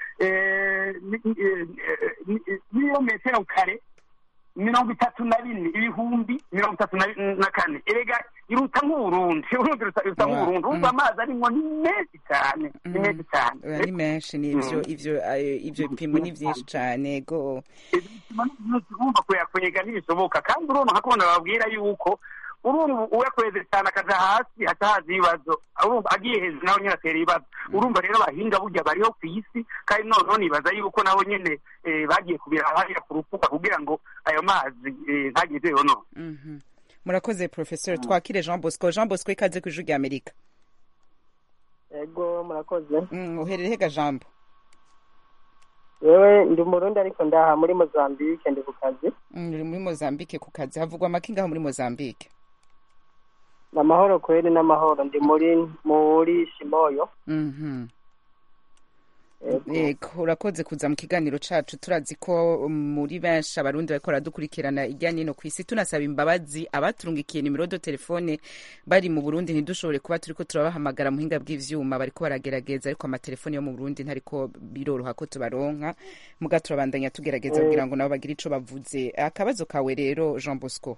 niyo metero kare mirongo itatu na bine ibihumbi mirongo itatu na kane erega iruta nk'uburundi urundi ruta nk'uburundi urumva amazi arimo ni menshi cyane ni menshi cyane ni menshi ni ivyo ivyo ivyo bipimo ni vyinshi cyane go urumva kuyakwega ntibishoboka kandi urumva nka kubona babwira yuko urumva uyakweze cyane akaja hasi haca haza ibibazo urumva agiye hejuru nawe nyine atera ibibazo urumva rero abahinga burya bariho ku isi kandi noneho nibaza yuko nabo nyine bagiye kubira hariya ku rukuta kugira ngo ayo mazi ntagire yono murakoze professor twakire jean bosco jean bosco ikaze ku ijwi rya amerika ego murakoze uherere hega jambo wewe ndi umurundi ariko ndaha muri mozambique ndi ku kazi uri muri mozambique ku kazi havugwa amaki ngaho muri mozambique ni amahoro kweri n'amahoro ndi muri muri shimoyo yego urakoze kuza mu kiganiro cacu turazi ko muri benshi abarundi bariko baradukurikirana irya nino ku isi tunasaba imbabazi abaturungikiye nimero do telefone bari mu burundi ntidushobore kuba turiko turabahamagara muhinga bw'ivyuma bariko baragerageza ariko amatelefone yo mu burundi ntariko biroroha ko tubaronka muga turabandanya tugerageza kugira ngo nabo bagire ico bavuze akabazo kawe rero jean bosco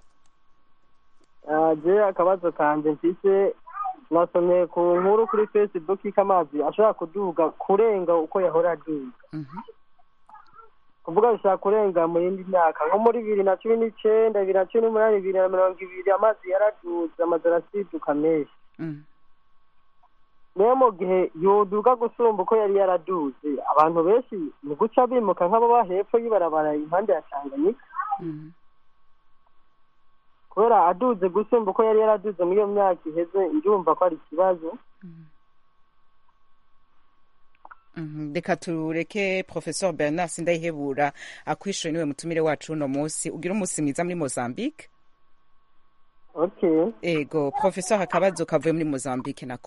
je akabazo kanje mfise nasomye ku nkuru kuri facebook ko amazi ashobora kuduga kurenga uko yahora aduga kuvuga bishobora kurenga mu yindi myaka nko muri bibiri na cumi n'icenda bibiri na cumi n'umunani bibiri na mirongo ibiri amazi yaraduze amazu arasiduka menshi rero mu gihe yoduga gusumba uko yari yaraduze abantu benshi ni guca bimuka nk'ababa hepfo y'ibarabara impande ya tanganyika kubera aduze gusumba uko yari yaraduze muri iyo myaka iheze ndumva ko ari ikibazo reka tureke professor bernard sindayihebura akwishuye niwe mutumire wacu uno munsi ugira umunsi mwiza muri mozambique okay ego professor akabazo kavuye muri mozambique nako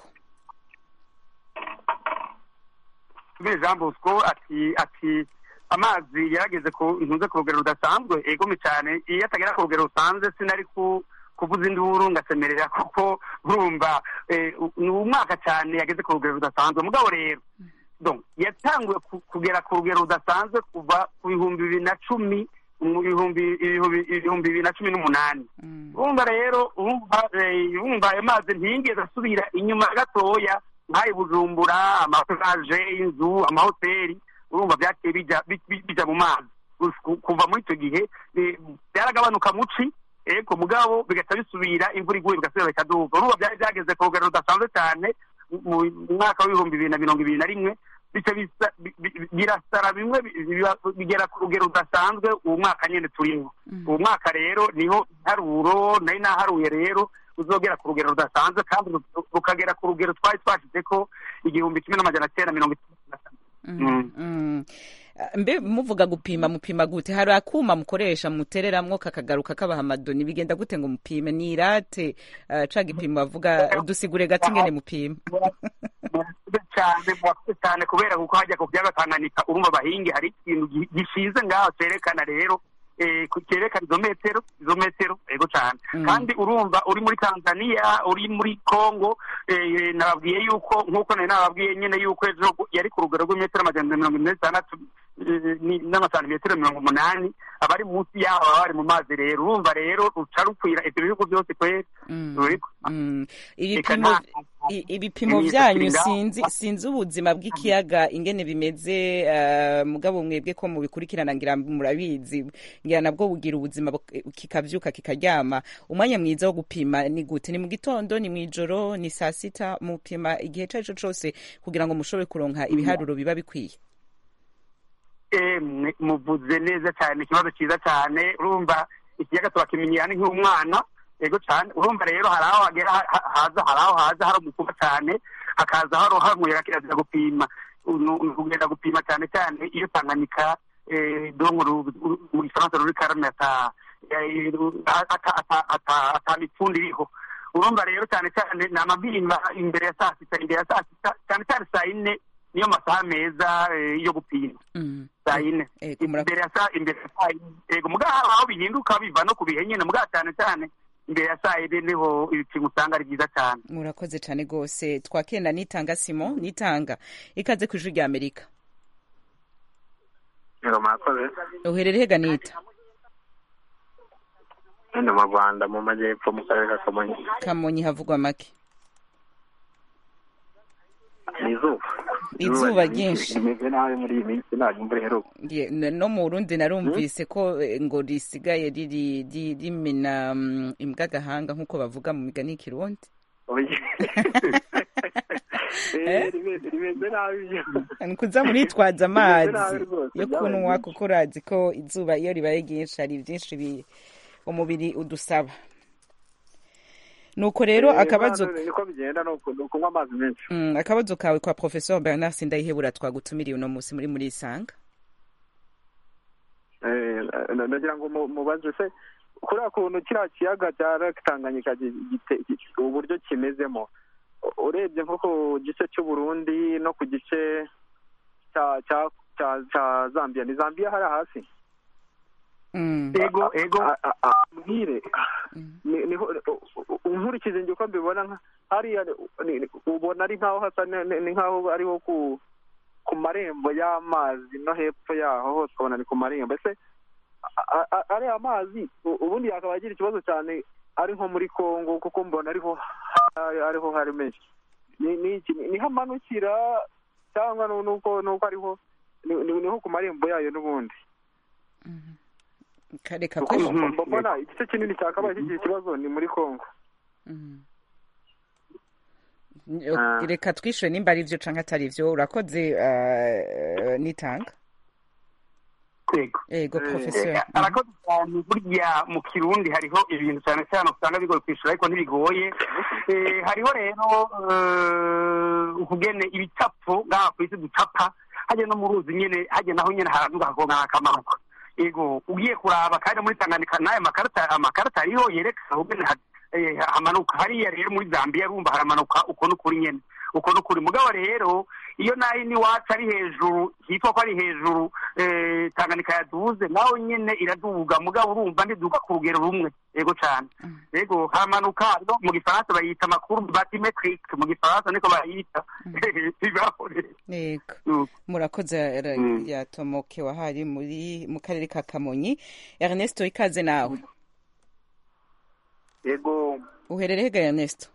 jean bosco ati ati amazi yarageze ku ntuze ku rugero rudasanzwe egome cyane iyo atagera ku rugero rusanzwe sinari kuvuza induru ngasemerera kuko urumva ni umwaka cyane yageze ku rugero rudasanzwe mugabo rero yatanguye kugera ku rugero rudasanzwe kuva ku bihumbi bibiri na cumi mu bihumbi bibiri na cumi n'umunani urumva rero urumva ayo mazi ntiyigeze asubira inyuma gatoya nk'ayo bujumbura amapaje y'inzu amahoteli urumva byagiye bijya mu mazi kuva muri icyo gihe byaragabanuka muci ego mugabo bigahita bisubira imvura iguye bigasubira bikaduga urumva byari byageze ku rugero rudasanzwe cyane mu mwaka w'ibihumbi bibiri na mirongo ibiri na rimwe birasara bimwe bigera ku rugero rudasanzwe uwo mwaka nyine turimo uwo mwaka rero niho ntaruro nari naharuye rero uzogera ku rugero rudasanzwe kandi rukagera ku rugero twari twashyize ko igihumbi kimwe n'amajana cyenda mirongo itatu na kane mbe muvuga gupima mupima gute hari akuma mukoresha mutereramwo kakagaruka kabaha amadoni bigenda gute ngo mupime ni irate ca gipimo bavuga dusigure gato ingene mupima cyane mwakoze cyane kubera kuko hajya ku kiyaga tanganyika urumva abahingi hari ikintu gishize ngaho cyerekana rero cyerekana izo metero izo metero ego cyane kandi urumva uri muri tanzania uri muri congo nababwiye yuko nk'uko nari nababwiye nyine yuko ejo yari ku rugero rw'imetero amajana mirongo ine n'itandatu n'amasantimetero mirongo umunani abari munsi yaho baba bari mu mazi rero urumva rero ruca rukwira ibyo bihugu byose kwera ibipimo byanyu sinzi sinzi ubuzima bw'ikiyaga ingene bimeze mugabo mwebwe ko mubikurikirana ngira murabizi ngira nabwo bugira ubuzima kikavyuka kikaryama umwanya mwiza wo gupima ni gute ni mu gitondo ni mw'ijoro ni saa sita mupima igihe ico arico cose kugira ngo mushobore kuronka ibiharuro biba bikwiye muvuze neza cyane ikibazo cyiza cyane urumva ikiyaga turakimenyera ni nk'umwana yego cyane urumva rero hari aho hagera ha- ha- haza hari aho haza hari umukuba cyane hakaza hari hanywera kirazira gupima Nu- ni ukugenda gupima cyane cyane iyo tanganyika eh, donko ru- ru- mu gifaransa ruri karame ata eh, ru- ata- ata- ata- ata mipfundo iriho urumva rero cyane cyane ni amabimba imbere ya saa sita imbere ya saa sita cyane cyane saa yine niyo masaha meza eh, yo gupima saa yine imbere ya saa imbere ya saa yine yego mugabo hari aho bihinduka biva no ku bihe nyine mugabo cyane cyane imbere ya saa yine niho ibipimo usanga ari byiza cyane murakoze cyane rwose twakenda nitanga simo nitanga ikaze ku ijwi rya amerika Yego mwakoze uherereye hega nita hano mu Rwanda mu majyepfo mu karere ka Kamonyi kamonyi havugwa make ni izuba Izuba ryinshi. rimeze nabi muri iyi minsi ntabwo imvura iheruka Ye- n- no mu burundi narumvise ko eh, ngo risigaye riri ri- rimena mm, imbwa agahanga nk'uko bavuga mu migani y'ikirundi Eh, rimeze rimeze nabi byo ni kuza muritwaza Rimeze nabi amazi rwose, yo byabaye kunywa byinshi. kuko urazi ko izuba iyo ribaye ryinshi hari byinshi bi- umubiri udusaba nuko rero Eh, akabazo hano niko bigenda ni uku- ni ukunywa amazi menshi Mm, akabazo kawe kwa professeur bernard sindayihebura twagutumiriye uno munsi muri muri isanga Eh, na- nagira ngo mu- mubaze se kuriya kuntu kiriya kiyaga cya Lake Tanganyika gi- gite- gi- uburyo kimezemo u- urebye nko ku gice cy'uburundi no ku gice cya cya cya cya zambia ni zambia hariya hasi ego ego mbwire ni- niho nkurikije njye uko mbibona nka- hariya ni- ni- ubona ari nkaho hasa ni- ni ni nkaho ariho ku ku marembo y'amazi no hepfo yaho hose ukabona ni ku marembo ese a- a- ariya mazi u- ubundi yakaba agira ikibazo cyane ari nko muri congo kuko mbona ariho ha- ariho hari menshi ni ni iki ni- niho amanukira cyangwa nu- nuko nuko ariho ni- ni- niho ku marembo yayo n'ubundi kareka kuko ko mb- mbona igice kinini cyakabaye kigira ikibazo ni muri congo Ah. reka twishure nimba ari byo canke atari byo urakoze uh, nitanga ego ego professeur Eh, arakoze cyane burya mu kirundi hariho ibintu cyane cyane usanga bigoye kwishyura ariko ntibigoye Eh, hariho rero eh, ukugene ibicapo ngaha ku isi ducapa hajya no mu ruzi nyene hajya naho nyene haraduga hakongana hakamanuka ego ugiye kuraba kandi muri tanganyika n'aya makarita amakarita ariho yerekana ukugene ha- eh, hamanuka hariya rero muri zambia rumva haramanuka uko n'ukuri nyene uko n'ukuri mugabo rero iyo nayo n'iwacu ari hejuru hitwa ko ari hejuru eh, tanganyika yaduze naho nyene iraduga mugabo urumva ntiduga ku rugero rumwe yego cyane yego haramanuka no mu gifaransa bayita amakuru batimetrique mu gifaransa niko bayita bibaho rero yego murakoze ra- yatomoke wahari muri mu karere ka kamonyi ernesto ikaze nawe yego uherereye hega ernesto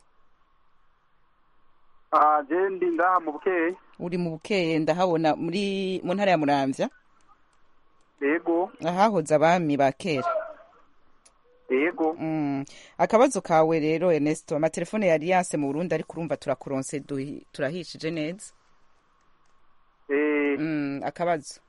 ah je ndi ngaha mu bukeye uri mu bukeye ndahabona muri mu ntara ya muramvya yego ahahoze abami ba kera yego Mm. akabazo kawe rero ernesto amatelefone ya alliance mu burundi ariko urumva turakuronse duhi- turahishije neza eh Mm, akabazo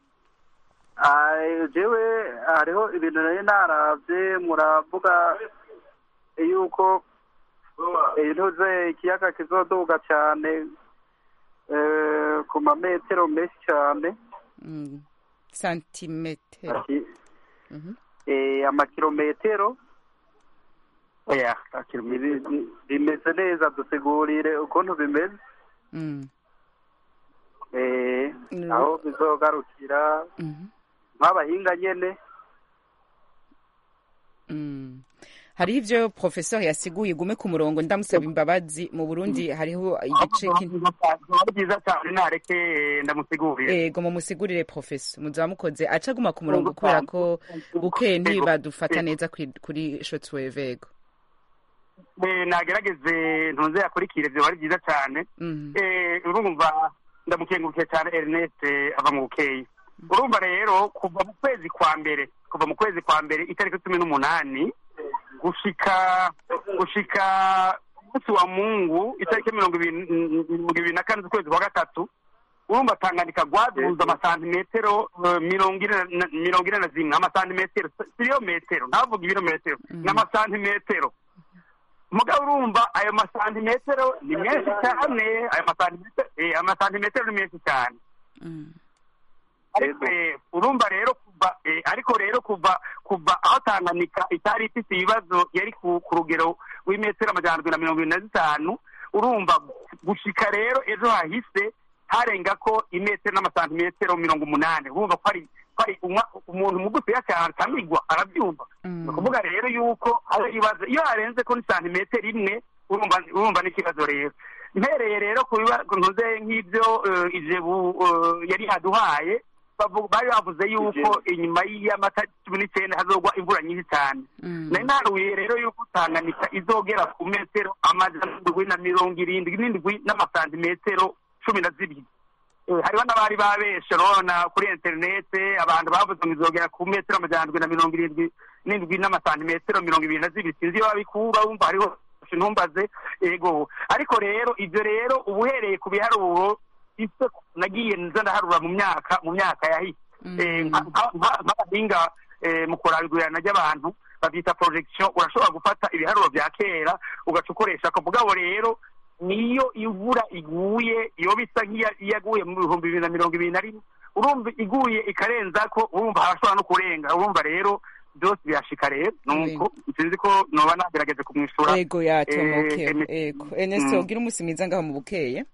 ah jewe hariho ibintu nari naravye muravuga yuko intuze ikiyaga kizoduga cyane eh, ku mametero menshi cyane Mm. santimetero Ati- Mhm. eh, amakilometero oya Ibi- bi- bimeze neza dusigurire ukuntu bimeze Mm. eh, Mm. aho bizogarukira Mhm. nk'abahinga nyene Mm. hariho ivyo professeur yasiguye gume ku murongo ndamusaba imbabazi mu burundi hariho igice kin- ari byiza cyane nareke ndamusigurire ego mumusigurire professeur muzaba mukoze aca aguma ku murongo kubera ko bukeye ntibadufata neza kuri- kuri shortwave ego Eh, nagerageze ntuze yakurikire byo ari byiza cyane Mhm. Eh, urumva ndamukengurukiye cyane ernest eh, ava mu bukeyi urumva rero kuva mu kwezi kwa mbere kuva mu kwezi kwa mbere itariki cumi n'umunani gushika gushika umunsi wa mungu itariki mirongo ibiri mirongo ibiri na kane z'ukwezi kwa gatatu urumva tanganyika rwaduza amasantimetero eh, mirongo ine na- mirongo ine na zimwe amasantimetero siyo metero ntavuga ibirometero ni amasantimetero mugabo urumva ayo masantimetero ni menshi cyane ayo masantimetero eh, amasantimetero ni menshi cyane ariko eh, urumva rero kuva eh, ariko rero kuva kuva aho tanganyika itari ifite ibibazo yari ku ku rugero w'imetero amajana ndwi na mirongo irindwi na zitanu urumva gushika rero ejo hahise harenga ko imetero n'amasantimetero mirongo umunani urumva ko ari ko ari umwa- umuntu mugufiya cyane atamigwa arabyumva ni ukuvuga rero yuko hari ibibazo iyo harenze ko ni santimetero imwe urumva urumva n'ikibazo rero mpereye rero ku bibazo ntuze nk'ibyo eh, ijebu eh, yari yaduhaye bavu- bari bavuze yuko inyuma y'amata cumi n'icyenda hazogwa imvura nyinshi cyane nari naruye rero yuko tanganyika izogera ku metero amajana ndwi na mirongo irindwi n'indwi n'amasantimetero cumi na zibiri Eh, hariho n'abari babeshe urabona kuri interinete abantu bavuze ngo izogera ku metero amajana ndwi na mirongo irindwi n'indwi n'amasantimetero mirongo ibiri na zibiri sinzi iyo babikura wumva hariho ntumbaze ego ariko rero ibyo rero uba uhereye ku biharuro ise nagiye nza ndaharura mu myaka mu myaka yahise Eh, nka- nka- nka- nk'abahinga eh, mu kurabigurana ry'abantu babyita projection urashobora gufata ibiharuro bya kera ugaca ukoresha ako mugabo rero niyo imvura iguye iyo bisa nk'iyaguye mu bihumbi bibiri na mirongo ibiri na rimwe urumva iguye ikarenza ko urumva harashobora no kurenga urumva rero byose birashika rero nuko sinzi ko noba nagerageje kumwishura ego yatomoke Eh, emi- ego Ernesto Mm. ugira umunsi mwiza ngaho mu bukeye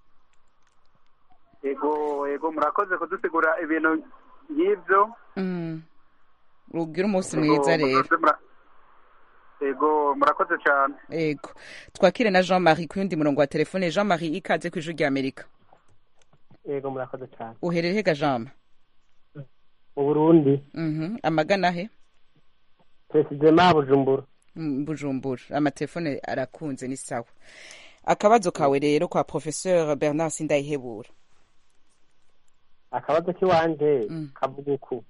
yego yego murakoze kudusigura ibintu nk'ibyo Mm. ugira umunsi Yego, mwiza rero murakoze, mura- yego murakoze cyane ego twakire na jean marie ku yundi murongo wa telefone jean marie ikaze ku ijwi rya amerika yego murakoze cyane uherere hega jean mu burundi Mhm. amagana he perezida bujumbura Mm, bujumbura amatelefone arakunze ni sawa akabazo kawe rero kwa professeur bernard sindayihebura akabazo k'iwanje kavuga uku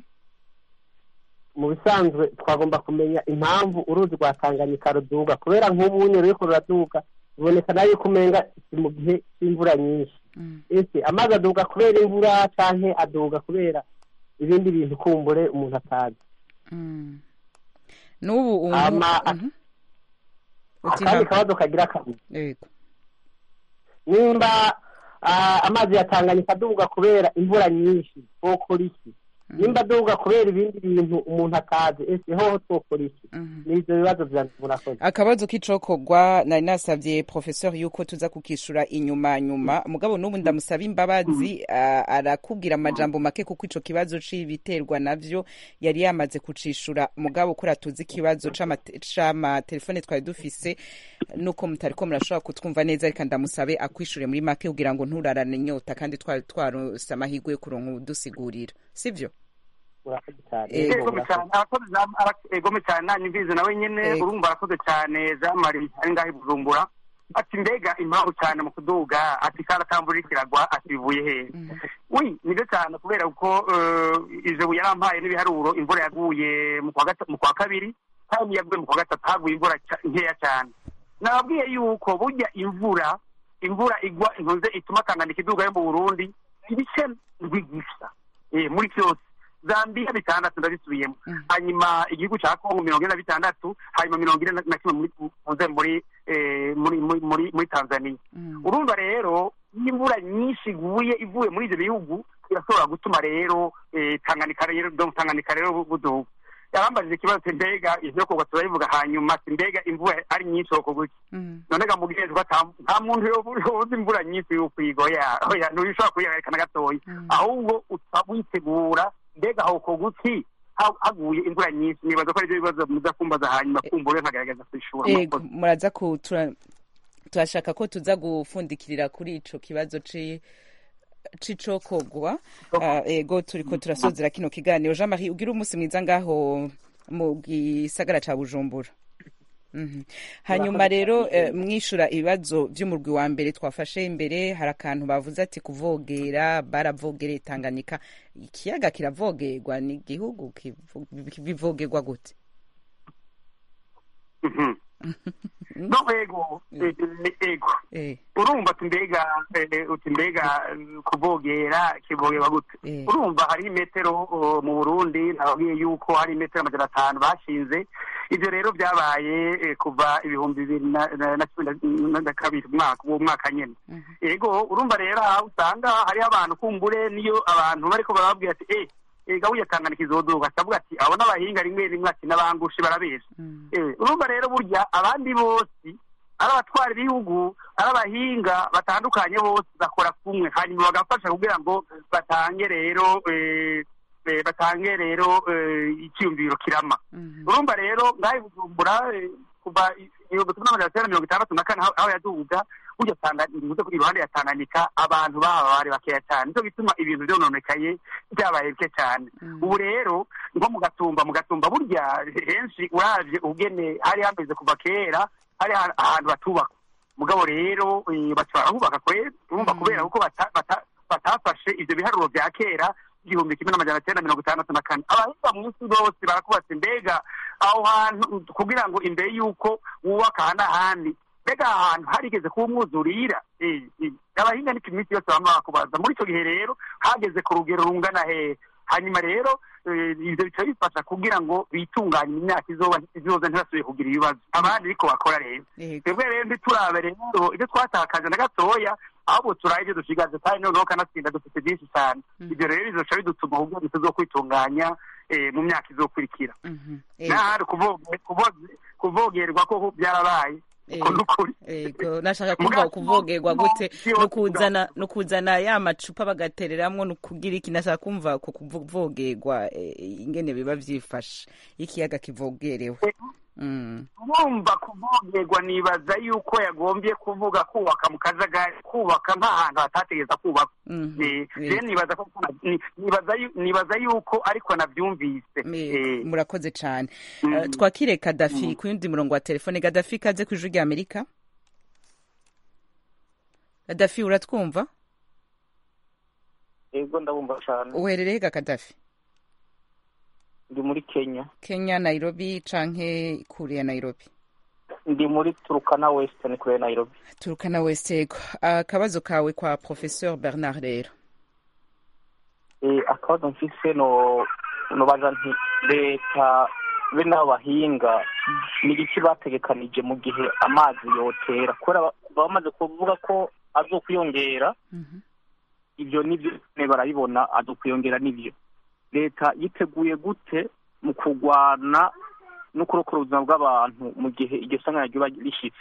mu bisanzwe twagomba kumenya impamvu uruzi rwa tanganyika ruduga kubera nk'ubu nyine ruriko ruraduga biboneka nayo yuko umenga si mu gihe cy'imvura nyinshi ese amazi aduga kubera imvura canke aduga kubera ibindi bintu kumbure umuntu atazi Mm. n'ubu ubu Hama- Mhm. Uti akandi ha- kabazo kagira kabiri yego nimba ah, amazi ya tanganyika aduga kubera imvura nyinshi twokora iki nimba aduga kubera ibindi bintu umuntu atazi ese hoho twokora iki n'ivyo bibazo vyanjye murakoze akabazo k'icokogwa nari nasavye professeur yuko tuza kukishura inyuma nyuma mugabo n'ubu ndamusaba imbabazi ah, arakubwira amajambo make kuko ico kibazo c'ibiterwa navyo yari yamaze kucishura mugabo kuri tuzi ikibazo c'amate- c'amatelefone twari dufise nuko mutariko murashobora kutwumva neza reka ndamusabe akwishure muri make kugira ngo nturarane inyota kandi twari twarose amahirwe yo kuronka udusigurira sivyo murakoze cyane Yego, egome cyane arakoze Jean- ara- egome cyane nanjye mbizi nawe nyine Yego. urumva arakoze cyane jean marie ari ngaho i bujumbura ati mbega impamvu cyane mu kuduga ati karatamvura kiragwa ati bivuye hehe wi nibyo cyane kubera ko eh, ijabo yarampaye n'ibiharuro imvura yaguye mu kwa gata- mu kwa kabiri kandi yaguye mu kwa gatatu haguye imvura ca- nkeya cyane nababwiye yuko burya imvura imvura igwa intuze ituma tanganyika iduga yo mu burundi ibice ndwi gusa eh, muri byose zambia bitandatu ndabisubiyemo hanyuma igihugu cya kongo mirongo ine na bitandatu hanyuma mirongo ine na- na kimwe muri muze muri eh, muri muri muri muri tanzania urumva rero iyo imvura nyinshi iguye ivuye muri ibyo bihugu irashobora gutuma rero eh, tanganyika rero donc tanganyika rero bu- buduga yarambajije ikibazo ati mbega ivyo kugwa turabivuga hanyuma ati mbega imvura ari nyinshi wokorwa iki none gamubwiye ko ata- nta muntu yobu- yobuze imvura nyinshi y'ukwiga oya oya ntubishobora kuyihagarika na gatoya ahubwo uca witegura mbega hokorwa iki ha- haguye imvura nyinshi nibaza ko aribyo bibazo muza kumbaza hanyuma kumbura nkagerageza kwishura ego muraza ku tura- turashaka ko tuza gufundikirira kuri ico kibazo ci c'icokogwa Ah, ego turiko turasozera kino kiganiro jean marie ugira umunsi mwiza ngaho mu gisagara ca bujumbura Mhm. hanyuma rero eh, mwishura ibibazo vy'umurwi wa mbere twafashe imbere hari akantu bavuze ati kuvogera baravogereye tanganyika ikiyaga kiravogerwa ni igihugu kivo- bivogerwa gute Mhm. no ego eh, ego urumva ati mbega eh, uti mbega eh, kuvogera kivogerwa gute urumva hari imetero oh, mu burundi nababwiye yuko hari imetero amajana atanu bashinze ivyo rero vyabaye eh, kuva ibihumbi bibiri na- na na cumi na- na kabiri umwaka uwo mwaka nyene ego urumva rero aho usanga hariho abantu kumbure niyo abantu bariko barababwira ati eh ega burya tanganyika izoduka akavuga ati abo n'abahinga rimwe rimwe ati n'abangushe barabesha Eh, urumva rero burya abandi bose ari abatwara ibihugu ari abahinga batandukanye bose bakora kumwe hanyuma bagafasha kugira ngo batange rero eh, eh, batange rero eh, icyiyumviro kirama urumva rero ngaho i bujumbura eh, kuva ibihumbi kimwe n'amajana cyenda mirongo itandatu na kane aho aho yaduga burya Tanga- bivuze ko iruhande ya tanganyika abantu baba bari bakeya cyane nicyo gituma ibintu byononekaye byabaye bike cyane ubu rero nko mu gatumba mu gatumba burya henshi uravye ubugene hari hameze kuva kera hari aha- ahantu batubaka mugabo rero eh, baca barahubaka kwera urumva kubera kuko bata- bata- batafashe ivyo biharuro vya kera igihumbi kimwe n'amajana cyenda mirongo itandatu na kane abahinga mu isi bose barakubatse mbega aho hantu kugira ngo imbere y'uko wubaka aha n'ahandi mbega aha hantu harigeze kuba umwuzurira Eh, eh, abahinga niko iminsi yose bama bakubaza muri icyo gihe rero hageze ku rugero rungana hehe hanyuma rero eh, ivyo bica bifasha kugira ngo bitunganye imyaka izoba izoza ntibasubiye kugira ibibazo abandi ariko bakora rero twebwe rero ntiturabe rero ibyo twatakaje na gatoya ahubwo turaye ibyo dushigaje kandi noneho kanatsinda dufite byinshi cyane ibyo rero bizoca bidutuma kugira ngo tuzokwitunganya eh, mu myaka izokurikira nahari kuvoge- kuvoge- kuvogerwa ko byarabaye uko n'ukuri ego nashaka kumva kuvogerwa gute no kuzana no kuzana ya macupa bagatereramwo no kugira iki nashaka kumva ku kuvogerwa eh, ingene biba vyifashe ikiyaga kivogerewe Mm. urumva kuvogerwa nibaza yuko yagombye kuvuga kubaka mu kajagari kubaka nk'ahantu hatategeza kubaka Mhm. Eh, rero nibaza ko ni- nibaza yu- nibaza yuko ariko navyumvise Me- murakoze cane Eh, twakire kadafi ku yundi murongo wa telefone kadafi kaze ku ijwi rya amerika kadafi uratwumva yego ndabumva cyane uherereye ga kadafi ndi muri kenya kenya nairobi canke kure ya nairobi ndi muri turukana western kure ya nairobi turukana westego akabazo kawe kwa professeur bernard rero Eh, akabazo mfise no nobaza nti leta be n'abahinga ni igiki bategekanije mu gihe amazi yotera kubera ba- bamaze kuvuga ko azokwiyongera ibyo nibyo nyene barabibona azokwiyongera nibyo leta yiteguye gute mu kurwana no kurokora ubuzima bw'abantu mu gihe iryo sanganya ryoba rishitse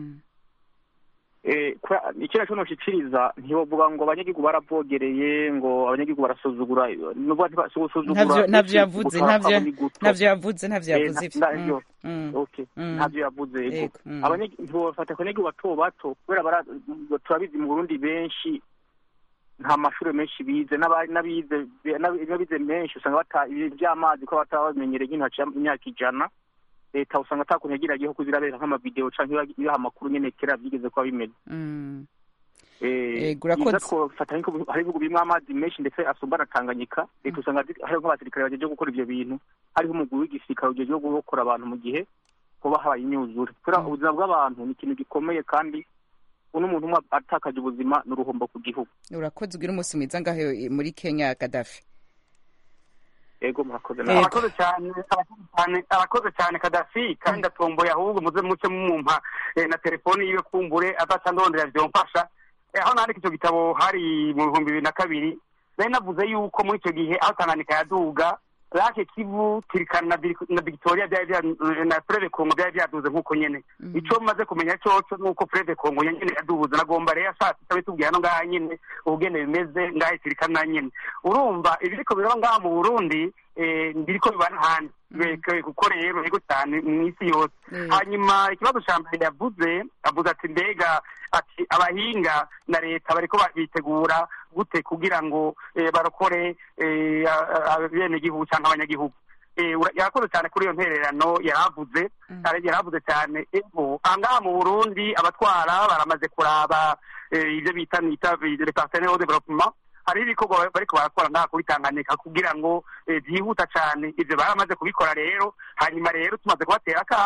Eh, kubera- ikindi cyo noshikiriza ntibavuga ngo abanyagihugu baravogereye ngo abanyagihugu barasuzugura nubwo ntibasuzugura ntavyo ntavyo yavuze ntavyo ntavyo yavuze ntavyo Eh, yavuze na- ivyo navyo. Mm, mm, okay mm. ntavyo yavuze Yego, yego mm. Abanyagi- ntibafata ku banyagihugu bato bato kubera bara- turabizi mu burundi benshi nta mashuri menshi bize n'aba- n'abize n'abi- n'abize menshi usanga bata ibintu by'amazi ko bataba babimenyereye nyine haciye imyaka ijana leta usanga atakuntu yagiragiyeho kuzirabera nk'amavideo canke iba- ibiha amakuru nyene kera vyigeze kuba bimeze Mm. Eh, Yego, urakoze. byiza twofata nk'uko hari ibihugu birimo amazi menshi ndetse asumba na tanganyika leta usanga zi- hariho nk'abasirikare bajeje gukora ivyo bintu hariho umugwi w'igisirikare ujeje gukora abantu mu gihe kuba habaye imyuzure kubera ubuzima bw'abantu ni ikintu gikomeye kandi uno muntu umwe atakaje ubuzima ni uruhombo ku gihugu urakoze ugira umunsi mwiza ngaho muri kenya kadafi ego murakoze Yego. arakoze cyane arakoze cyane arakoze cyane kadafi kandi atomboye ahubwo muze muce mumumpa eh, na telefoni yiwe kumbure adaca ndondera vyomfasha Eh, aho nandika icyo gitabo hari mu bihumbi bibiri na kabiri nari navuze yuko muri icyo gihe aho tanganyika yaduga lake kivu tirikana na Vir- na victoria byari bya- na freve kongo byari byaduze nk'uko nyene ico maze kumenya coco nuko freve kongo nyene yaduze nagomba rero ashatse itabitubwiye hano ngaha nyene ubugene bimeze ngaha tirikana nyene urumva ibiriko biraba ngaha mu burundi eh, biriko biba n'ahandi Beke- kuko rero ego cyane mu isi yose hanyuma ikibazo ca mbere yavuze avuze ati mbega ati abahinga na leta bariko ba- bitegura gute kugira ngo eh, barokore eh, a- a- abenegihugu canke abanyagihugu Eh, ura- yarakoze cyane kuri iyo ntererano yaravuze Ara- yaravuze cyane ego ahangaha mu burundi abatwara baramaze kuraba eh, ivyo bita nita le partenaire au développement hariho ibikorwa bariko barakora ngaha kuri tanganyika kugira ngo eh, vyihuta cane ivyo baramaze kubikora rero hanyuma rero tumaze kubatera akamo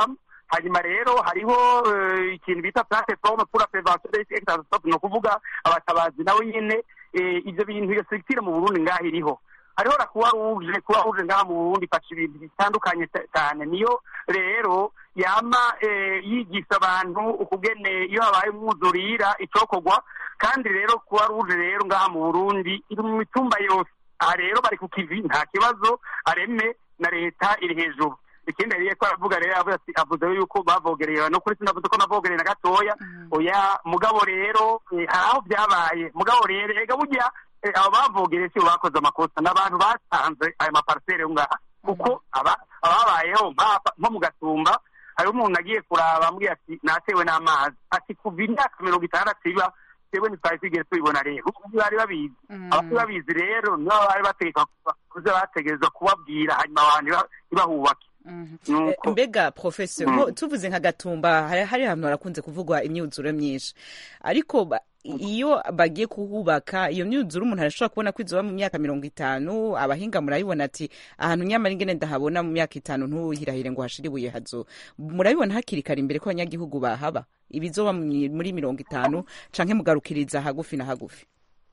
hanyuma rero hariho eh, ikintu bita plateforme pour la prévention des risques extraordinaires ni ukuvuga abatabazi nawe nyine eh, ivyo bintu iyo structure mu burundi ngaho iriho hariho la kuba ruje kuba ruje ngaha mu burundi ifasha ibintu bitandukanye ca- cyane niyo rero yama eh, yigisha abantu ukugene iyo habaye umwuzurira icokorwa kandi rero kuba ruje rero ngaha mu burundi iri mu mitumba yose aha rero bari ku kivi nta kibazo areme na leta iri hejuru ikindi yari ko aravuga rero avuga ati avuze yuko bavogereye no kuri sinavuze ko navogereye na gatoya oya mugabo rero eh, hari aho byabaye mugabo rero ega burya eh, abo bavogereye si bo bakoze amakosa n'abantu batanze ayo maparisere yo ngaha kuko aba- ababayeho nk'aba- nko mu gatumba hariho umuntu agiye kuraba ambwira ati natewe n'amazi ati kuva imyaka mirongo itandatu iba twebwe ntitwari twigeze tubibona rero ubu bari babizi abari babizi rero nibo bari bategeka kuza bategerezwa kubabwira hanyuma abantu ntiba- ntibahubake Eh, mbega professor Mm. nko tuvuze nka gatumba hari hari ahantu harakunze kuvugwa imyuzure myinshi ariko ba- iyo bagiye kuhubaka iyo myuzure umuntu arashobora kubona ko izoba mu myaka mirongo itanu abahinga murabibona ati ahantu nyamara ingene ndahabona mu myaka itanu ntuhirahire ngo hashire ibuye hazo murabibona hakiri kare imbere ko abanyagihugu bahaba ibizoba mu- muri mirongo itanu canke mugarukiriza hagufi na hagufi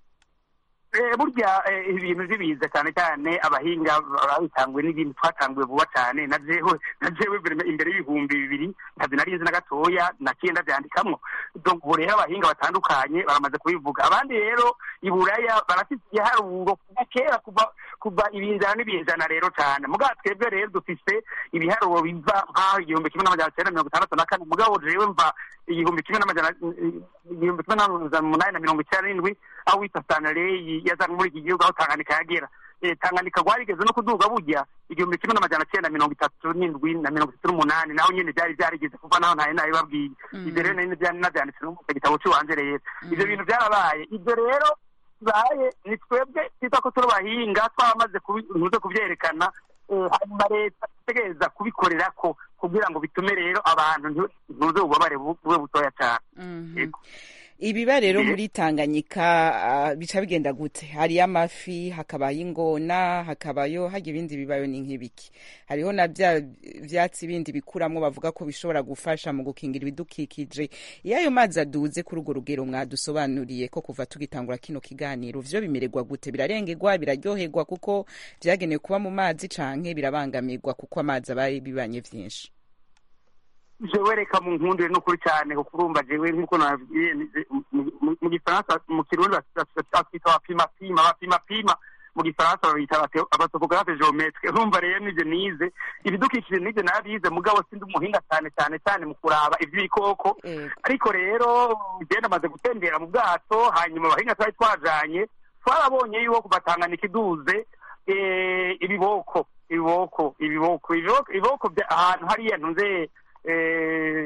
Eh, burya eh, ibintu by'ibiza cyane cyane abahinga babitanguye n'ibintu twatanguye vuba cyane na jewe na jewe imbere imbere y'ibihumbi bibiri ntabyo nari nzi na gatoya naciye ndabyandikamwo donc ubu rero abahinga batandukanye baramaze kubivuga abandi rero i buraya barafite igiharuro kuva kera kuva kuva ibinzana n'ibinzana rero cyane mugabo twebwe rero dufise ibiharuro biva nk'aho igihumbi kimwe n'amajana cyenda mirongo itandatu na kane mugabo jewe mva igihumbi kimwe n'amajana igihumbi kimwe n'amajana umunani na mirongo icyenda n'indwi aho wita sanaleyi yazanywe muri iki gihugu aho tanganyika yagera Eh, tanganyika rwarigeze no kuduga burya igihumbi kimwe n'amajana cyenda mirongo itatu n'indwi na mirongo itatu n'umunani naho nyine byari byarigeze kuva naho ntayo nabibabwiye ibyo rero nari byari nabyanditse no mu gitabo cy'iwanjye rero ibyo bintu byarabaye ibyo rero bibaye ni twebwe twita ko turi abahinga twamaze kubinuze kubyerekana eh, hanyuma leta itegereza kubikorera ko kugira ngo bitume rero abantu ntu- ntuze ububabare bu- bube butoya cyane Yego. ibiba rero muri tanganyika ah, bica bigenda gute hariyo amafi hakabayo ingona hakabayo hajya ibindi bibayo ni nk'ibiki hariho na bya vyatsi bindi bikuramwo bavuga ko bishobora gufasha mu gukingira ibidukikije iyo ayo mazi aduze kuri urwo rugero mwadusobanuriye ko kuva tugitangura kino kiganiro vyo bimererwa gute birarengerwa biraryoherwa kuko vyagenewe kuba mu mazi canke birabangamirwa kuko amazi abaye bibanye vyinshi jewe reka mu nkundire n'ukuri cyane kuko urumva jewe nk'uko nababwiye ni- mu- mu- mu gifaransa mu kirundi batwita abapimapima abapimapima mu gifaransa babita abate- abatopographe geometre urumva rero nivyo nize ibidukikije nivyo nabize mugabo sindi umuhinga cyane cyane cyane mu kuraba ivy'ibikoko ariko rero genda amaze gutembera mu bwato hanyuma abahinga twari twajanye twarabonye yuko kubatanganika iduze eh, ibiboko ibiboko ibiboko ibiboko ibiboko bya- ahantu hariya ntuze eh,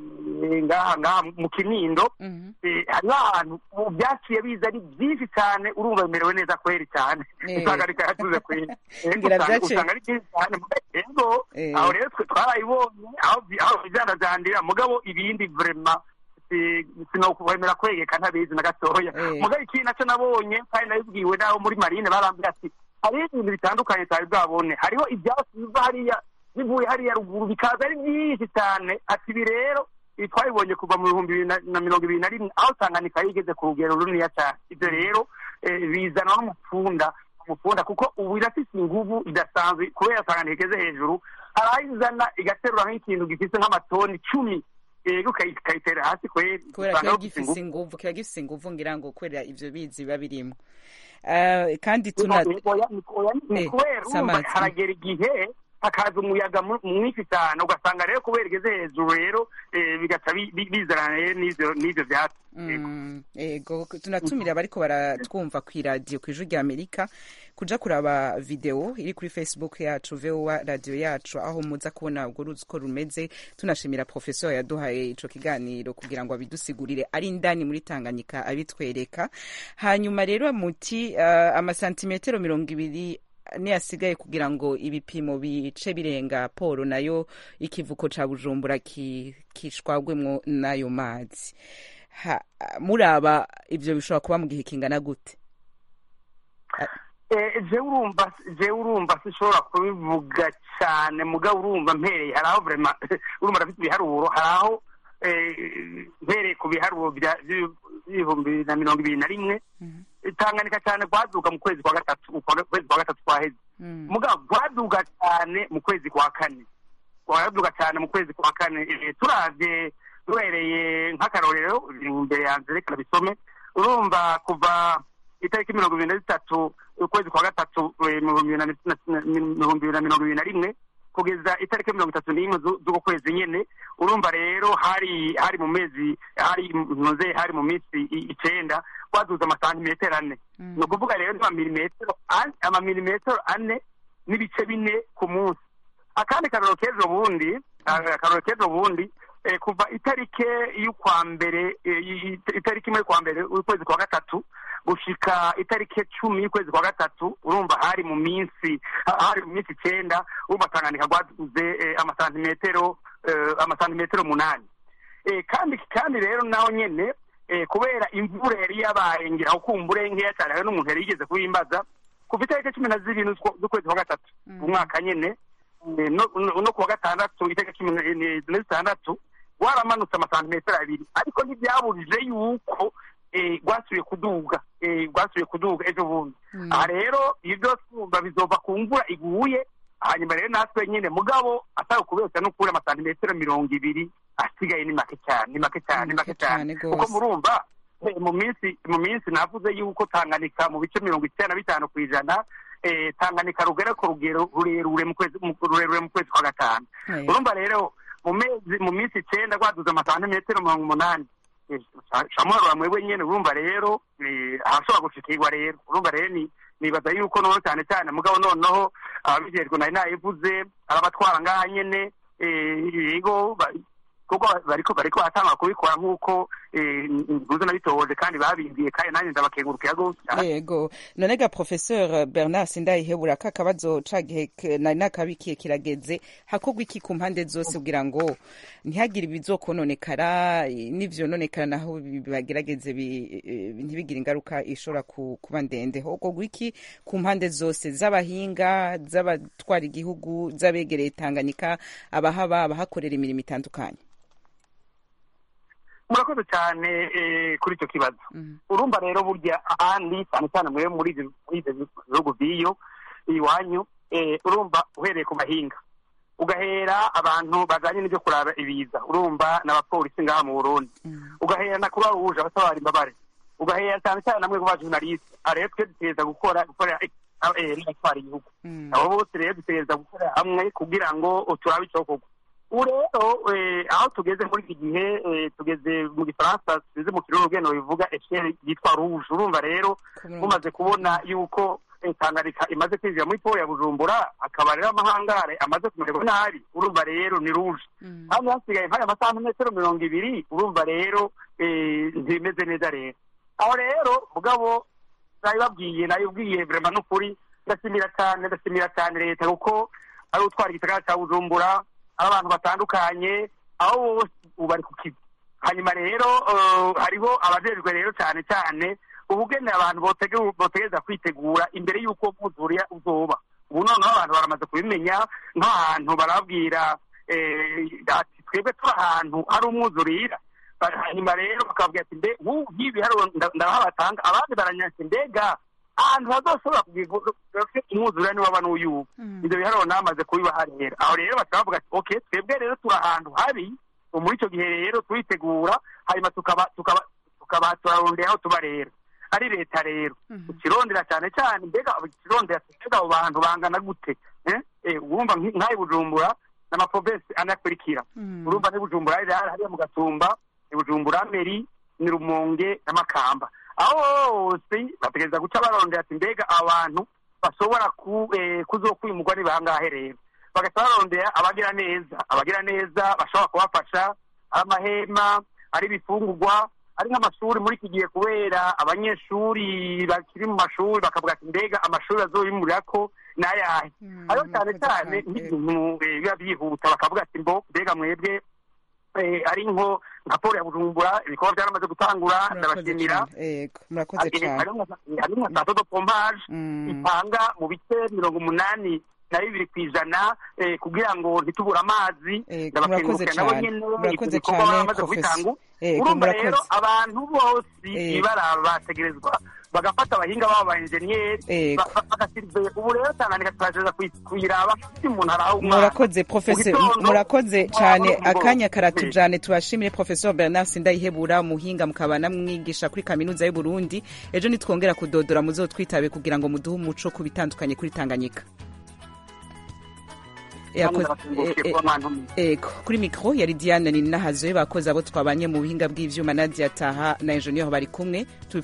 ngaha ngaha mu kinindo eh, hariho ahantu ubu byaciye biza ari byinshi cyane urumva bimerewe neza kweri cyane Eh. usanga ariko yatuze kweri Eh, Ngira usanga- byaciye- usanga ari byinshi cyane ego Eh. aho rero twe twarayibonye aho bi- aho bijandajandira mugabo ibindi vrema sinokwemera kwegeka ntabizi na gatoya Eh. mugabo ikindi nacyo nabonye kandi nabibwiwe n'abo muri marine barambwira ati hariho ibintu bitandukanye tutari bwabone hariho ibyatsi biva hariya bivuye hariya ruguru bikaza ari byinshi cyane ati ibi rero ibi twabibonye kuva mu bihumbi bibiri na- na mirongo ibiri na rimwe aho tanganyika yigeze ku rugero runiniya cyane ibyo rero eh, bizanwa n'umupfunda umupfunda kuko ubu irafise inguvu idasanzwe kubera tanganyika igeze hejuru hari aho izana igaterura nk'ikintu gifise nk'amatoni icumi yego ukayi- ukayitera hasi kweri kubera usanga kiba bifise gifise inguvu kiba gifise inguvu ngira ngo kubera ivyo bizi biba birimwo Eh, kandi tuna Oya, oya, ni- oya, ni Eh, kubera urumva Samantha. haragera igihe hakaza umuyaga mu- mwinshi cyane ugasanga rero kubera igeze hejuru rero eh, bigaca bi- bi- bizana rero n'ivyo n'ivyo vyatsi Mm, ego tunatumira abariko baratwumva ku iradiyo ku ijwi rya amerika kuja kuraba video iri kuri facebook yacu voa radio yacu aho muza kubona urwo ruzi uko rumeze tunashimira professor yaduhaye ico kiganiro kugira ngo abidusigurire ari indani muri tanganyika abitwereka hanyuma rero muti uh, amasantimetero mirongo ibiri niyo asigaye kugira ngo ibipimo bice birenga polo nayo ikivuko ca bujumbura ki- kishwagwemwo n'ayo mazi Ha- muraba ivyo bishobora kuba mu gihe kingana gute je urumva je urumva sishobora kubivuga cyane mugabo urumva mpereye hari aho vrema urumva ndafite ibiharuro hari aho mpereye ku biharuro by'ibihumbi bibiri na mirongo ibiri na rimwe tanganika cyane rwaduga mu kwezi kwa gatatu ukwezi kwa gatatu kwaheze mugabo rwaduga cyane mu kwezi kwa kane rwaduga cyane mu kwezi kwa kane turavye duhereye nk'akarorero imbere yanjye reka bisome urumva kuva itariki mirongo ibiri na zitatu ukwezi kwa gatatu ibihumbi bibiri na mirongo ibiri na rimwe kugeza itariki mirongo itatu n'imwe z'uko kwezi nyene urumva rero hari hari mu mezi hari ntuze hari mu minsi icenda twaduze amasantimetero ane ni ukuvuga rero n'amamilimetero amamilimetero ane n'ibice bine ku munsi akandi karoro k'ejo bundi akaroro k'ejo bundi kuva itariki y'ukwa mbere itariki imwe y'ukwa mbere ukwezi kwa gatatu gushika itariki cumi y'ukwezi kwa gatatu urumva hari mu minsi hari mu minsi icyenda urumva tanganyika rwaduze amasantimetero amasantimetero umunani kandi kandi rero naho nyene kubera imvura yari yabaye ngira ukumbure nkeya cyane hari n'umuntu yari yigeze kuwimbaza kuva itariki cumi na zibiri z'ukwezi kwa gatatu umwaka nyene no kuwa gatandatu itariki cumi na zitandatu waramanutse amasantimetero abiri ariko ntibyabujije yuko rwasubiye kuduga rwasubiye kuduga ejo bundi aha rero ibyo twumva bizova ku mvura iguye hanyuma rero natwe nyine mugabo atari ukubeshya no kubura amasantimetero mirongo ibiri asigaye ni make cyane ni make cyane ni make cyane kuko murumva mu minsi mu minsi navuze yuko tanganika mu bice mirongo icyenda na bitanu ku ijana tanganika rugera ku rugero rurerure mu kwezi rurerure mu kwezi kwa gatanu urumva rero mu mezi mu minsi icyenda rwaduze amasantimetero mirongo umunani shamwaro mwebwe nyene urumva rero ahashobora gushikirwa rero urumva rero ni nibaza yuko noneho cyane cyane mugabo noneho ababijejwe nari nayivuze arabatwara ngaha nyene yego kuko bariko bariko baratanga kubikora nk'uko ntuze nabitohoje kandi babimbiye kandi nanjye ndabakengurukira gose yego none ga professeur bernard sindayihebura ka kabazo ca gihe nari nakabikiye kirageze hakorwa iki ku mpande zose kugira ngo ntihagire ibizokononekara n'ivyononekara naho bagerageze ntibigire ingaruka ishobora kuba ndende hokorwa iki ku mpande zose z'abahinga z'abatwara igihugu z'abegereye tanganyika abahaba abahakorera imirimo itandukanye murakoze cyane kuri icyo kibazo urumva rero burya ahandi cyane cyane mwe muri ibyo bihugu by'iyo iwanyu urumva uhereye ku mahinga ugahera abantu bajyanye n'ibyo kuraba ibiza urumva n'abapolisi ngaha mu burundi ugahera na kuba ruje abatabara imbabare ugahera cyane cyane namwe ku bajurnaliste rero twe dutegereza gukora gukorera n'abatwara igihugu abo bose rero dutegereza gukorera hamwe kugira ngo turabe icyokorwa ubu rero aho tugeze muri iki gihe tugeze mu gifaransa tugeze mu kirere urugendo bivuga esheri yitwa ruje urumva rero mumaze kubona yuko tanganyika imaze kwinjira muri polo ya bujumbura akaba rero amahangare amaze kumererwa nabi urumva rero ni ruje hano hasigaye nk'aya masantimetero mirongo ibiri urumva rero ntibimeze neza rero aho rero mugabo nabibabwiye nabibwiye vrema n'ukuri ndashimira cyane ndashimira cyane leta kuko ari utwara igisagara cya bujumbura ari abantu batandukanye aho bose ubu bari ku kizi hanyuma rero hariho abajejwe rero cyane cyane ubugene abantu botegereza kwitegura imbere y'uko buzuriya uzoba ubu noneho abantu baramaze kubimenya nk'ahantu barabwira ati twebwe turi ahantu hari umwuzurira hanyuma rero bakabwira ati mbe nk'ubu nk'ibi hariho ndabaha batanga abandi baranyase mbega ahantu hazoshobora kugira umwuzurira niwaba n'uyubu ibyo biharuro namaze kubibaha rero aho rero bakaba bavuga ati ok twebwe rero turi ahantu habi muri icyo gihe rero turitegura hanyuma tukaba tukaba tukaba turarondera aho tuba rero ari leta rero ikirondera cyane cyane mbega ikirondera mbega abo bantu bangana gute wumva nk'ayo bujumbura n'amaprovensi anakurikira urumva ni bujumbura hariya mu gatumba ni bujumbura meri ni rumonge n'amakamba aho hose bategereza guca barondera ati mbega abantu bashobora kuzokwimurwa ni bangahe rero bagahita barondera abagira neza abagira neza bashobora kubafasha ari amahema ari ibifungurwa ari nk'amashuri muri iki gihe kubera abanyeshuri bakiri mu mashuri bakavuga ati mbega amashuri azoyimurira ko ni ayahe ariyo cyane cyane nk'ibintu biba byihuta bakavuga ati mbo mbega mwebwe eh, ari nko nka polo ya bujumbura ibikorwa byaramaze gutangura ndabashimira yego murakoze cyane hari nka sato do pompage itanga mu bice mirongo umunani na bibiri ku ijana eh, kugira ngo ntitubure amazi murakoze ndabakengurukira nabo cyane nyene murakoze ibikorwa cyane baramaze professor kubitanga yego urumva rero murakoze abantu bose Yego. ibara bategerezwa bagafata abahinga babo ba enjeniyeri Yego. bagasirve ubu rero tanganyika turagereza kuyi- kuyiraba ufite umuntu araha umwana murakoze professor Mu gitondo, murakoze mu cyane mugoroba. akanya karatujane tubashimire professor bernard sindayihebura umuhinga mukaba namwigisha kuri kaminuza y'u Burundi ejo nitwongera kudodora muzotwitabe kugira ngo muduhe umuco ku bitandukanye kuri tanganyika Yakoze- ndabakengurukiye e- e- kuba mwantumiye. Ego kuri mikro yari Diane Ninahazwe bakoze abo twabanye mu buhinga bw'ivyuma Nadia Taha na Engineer bari kumwe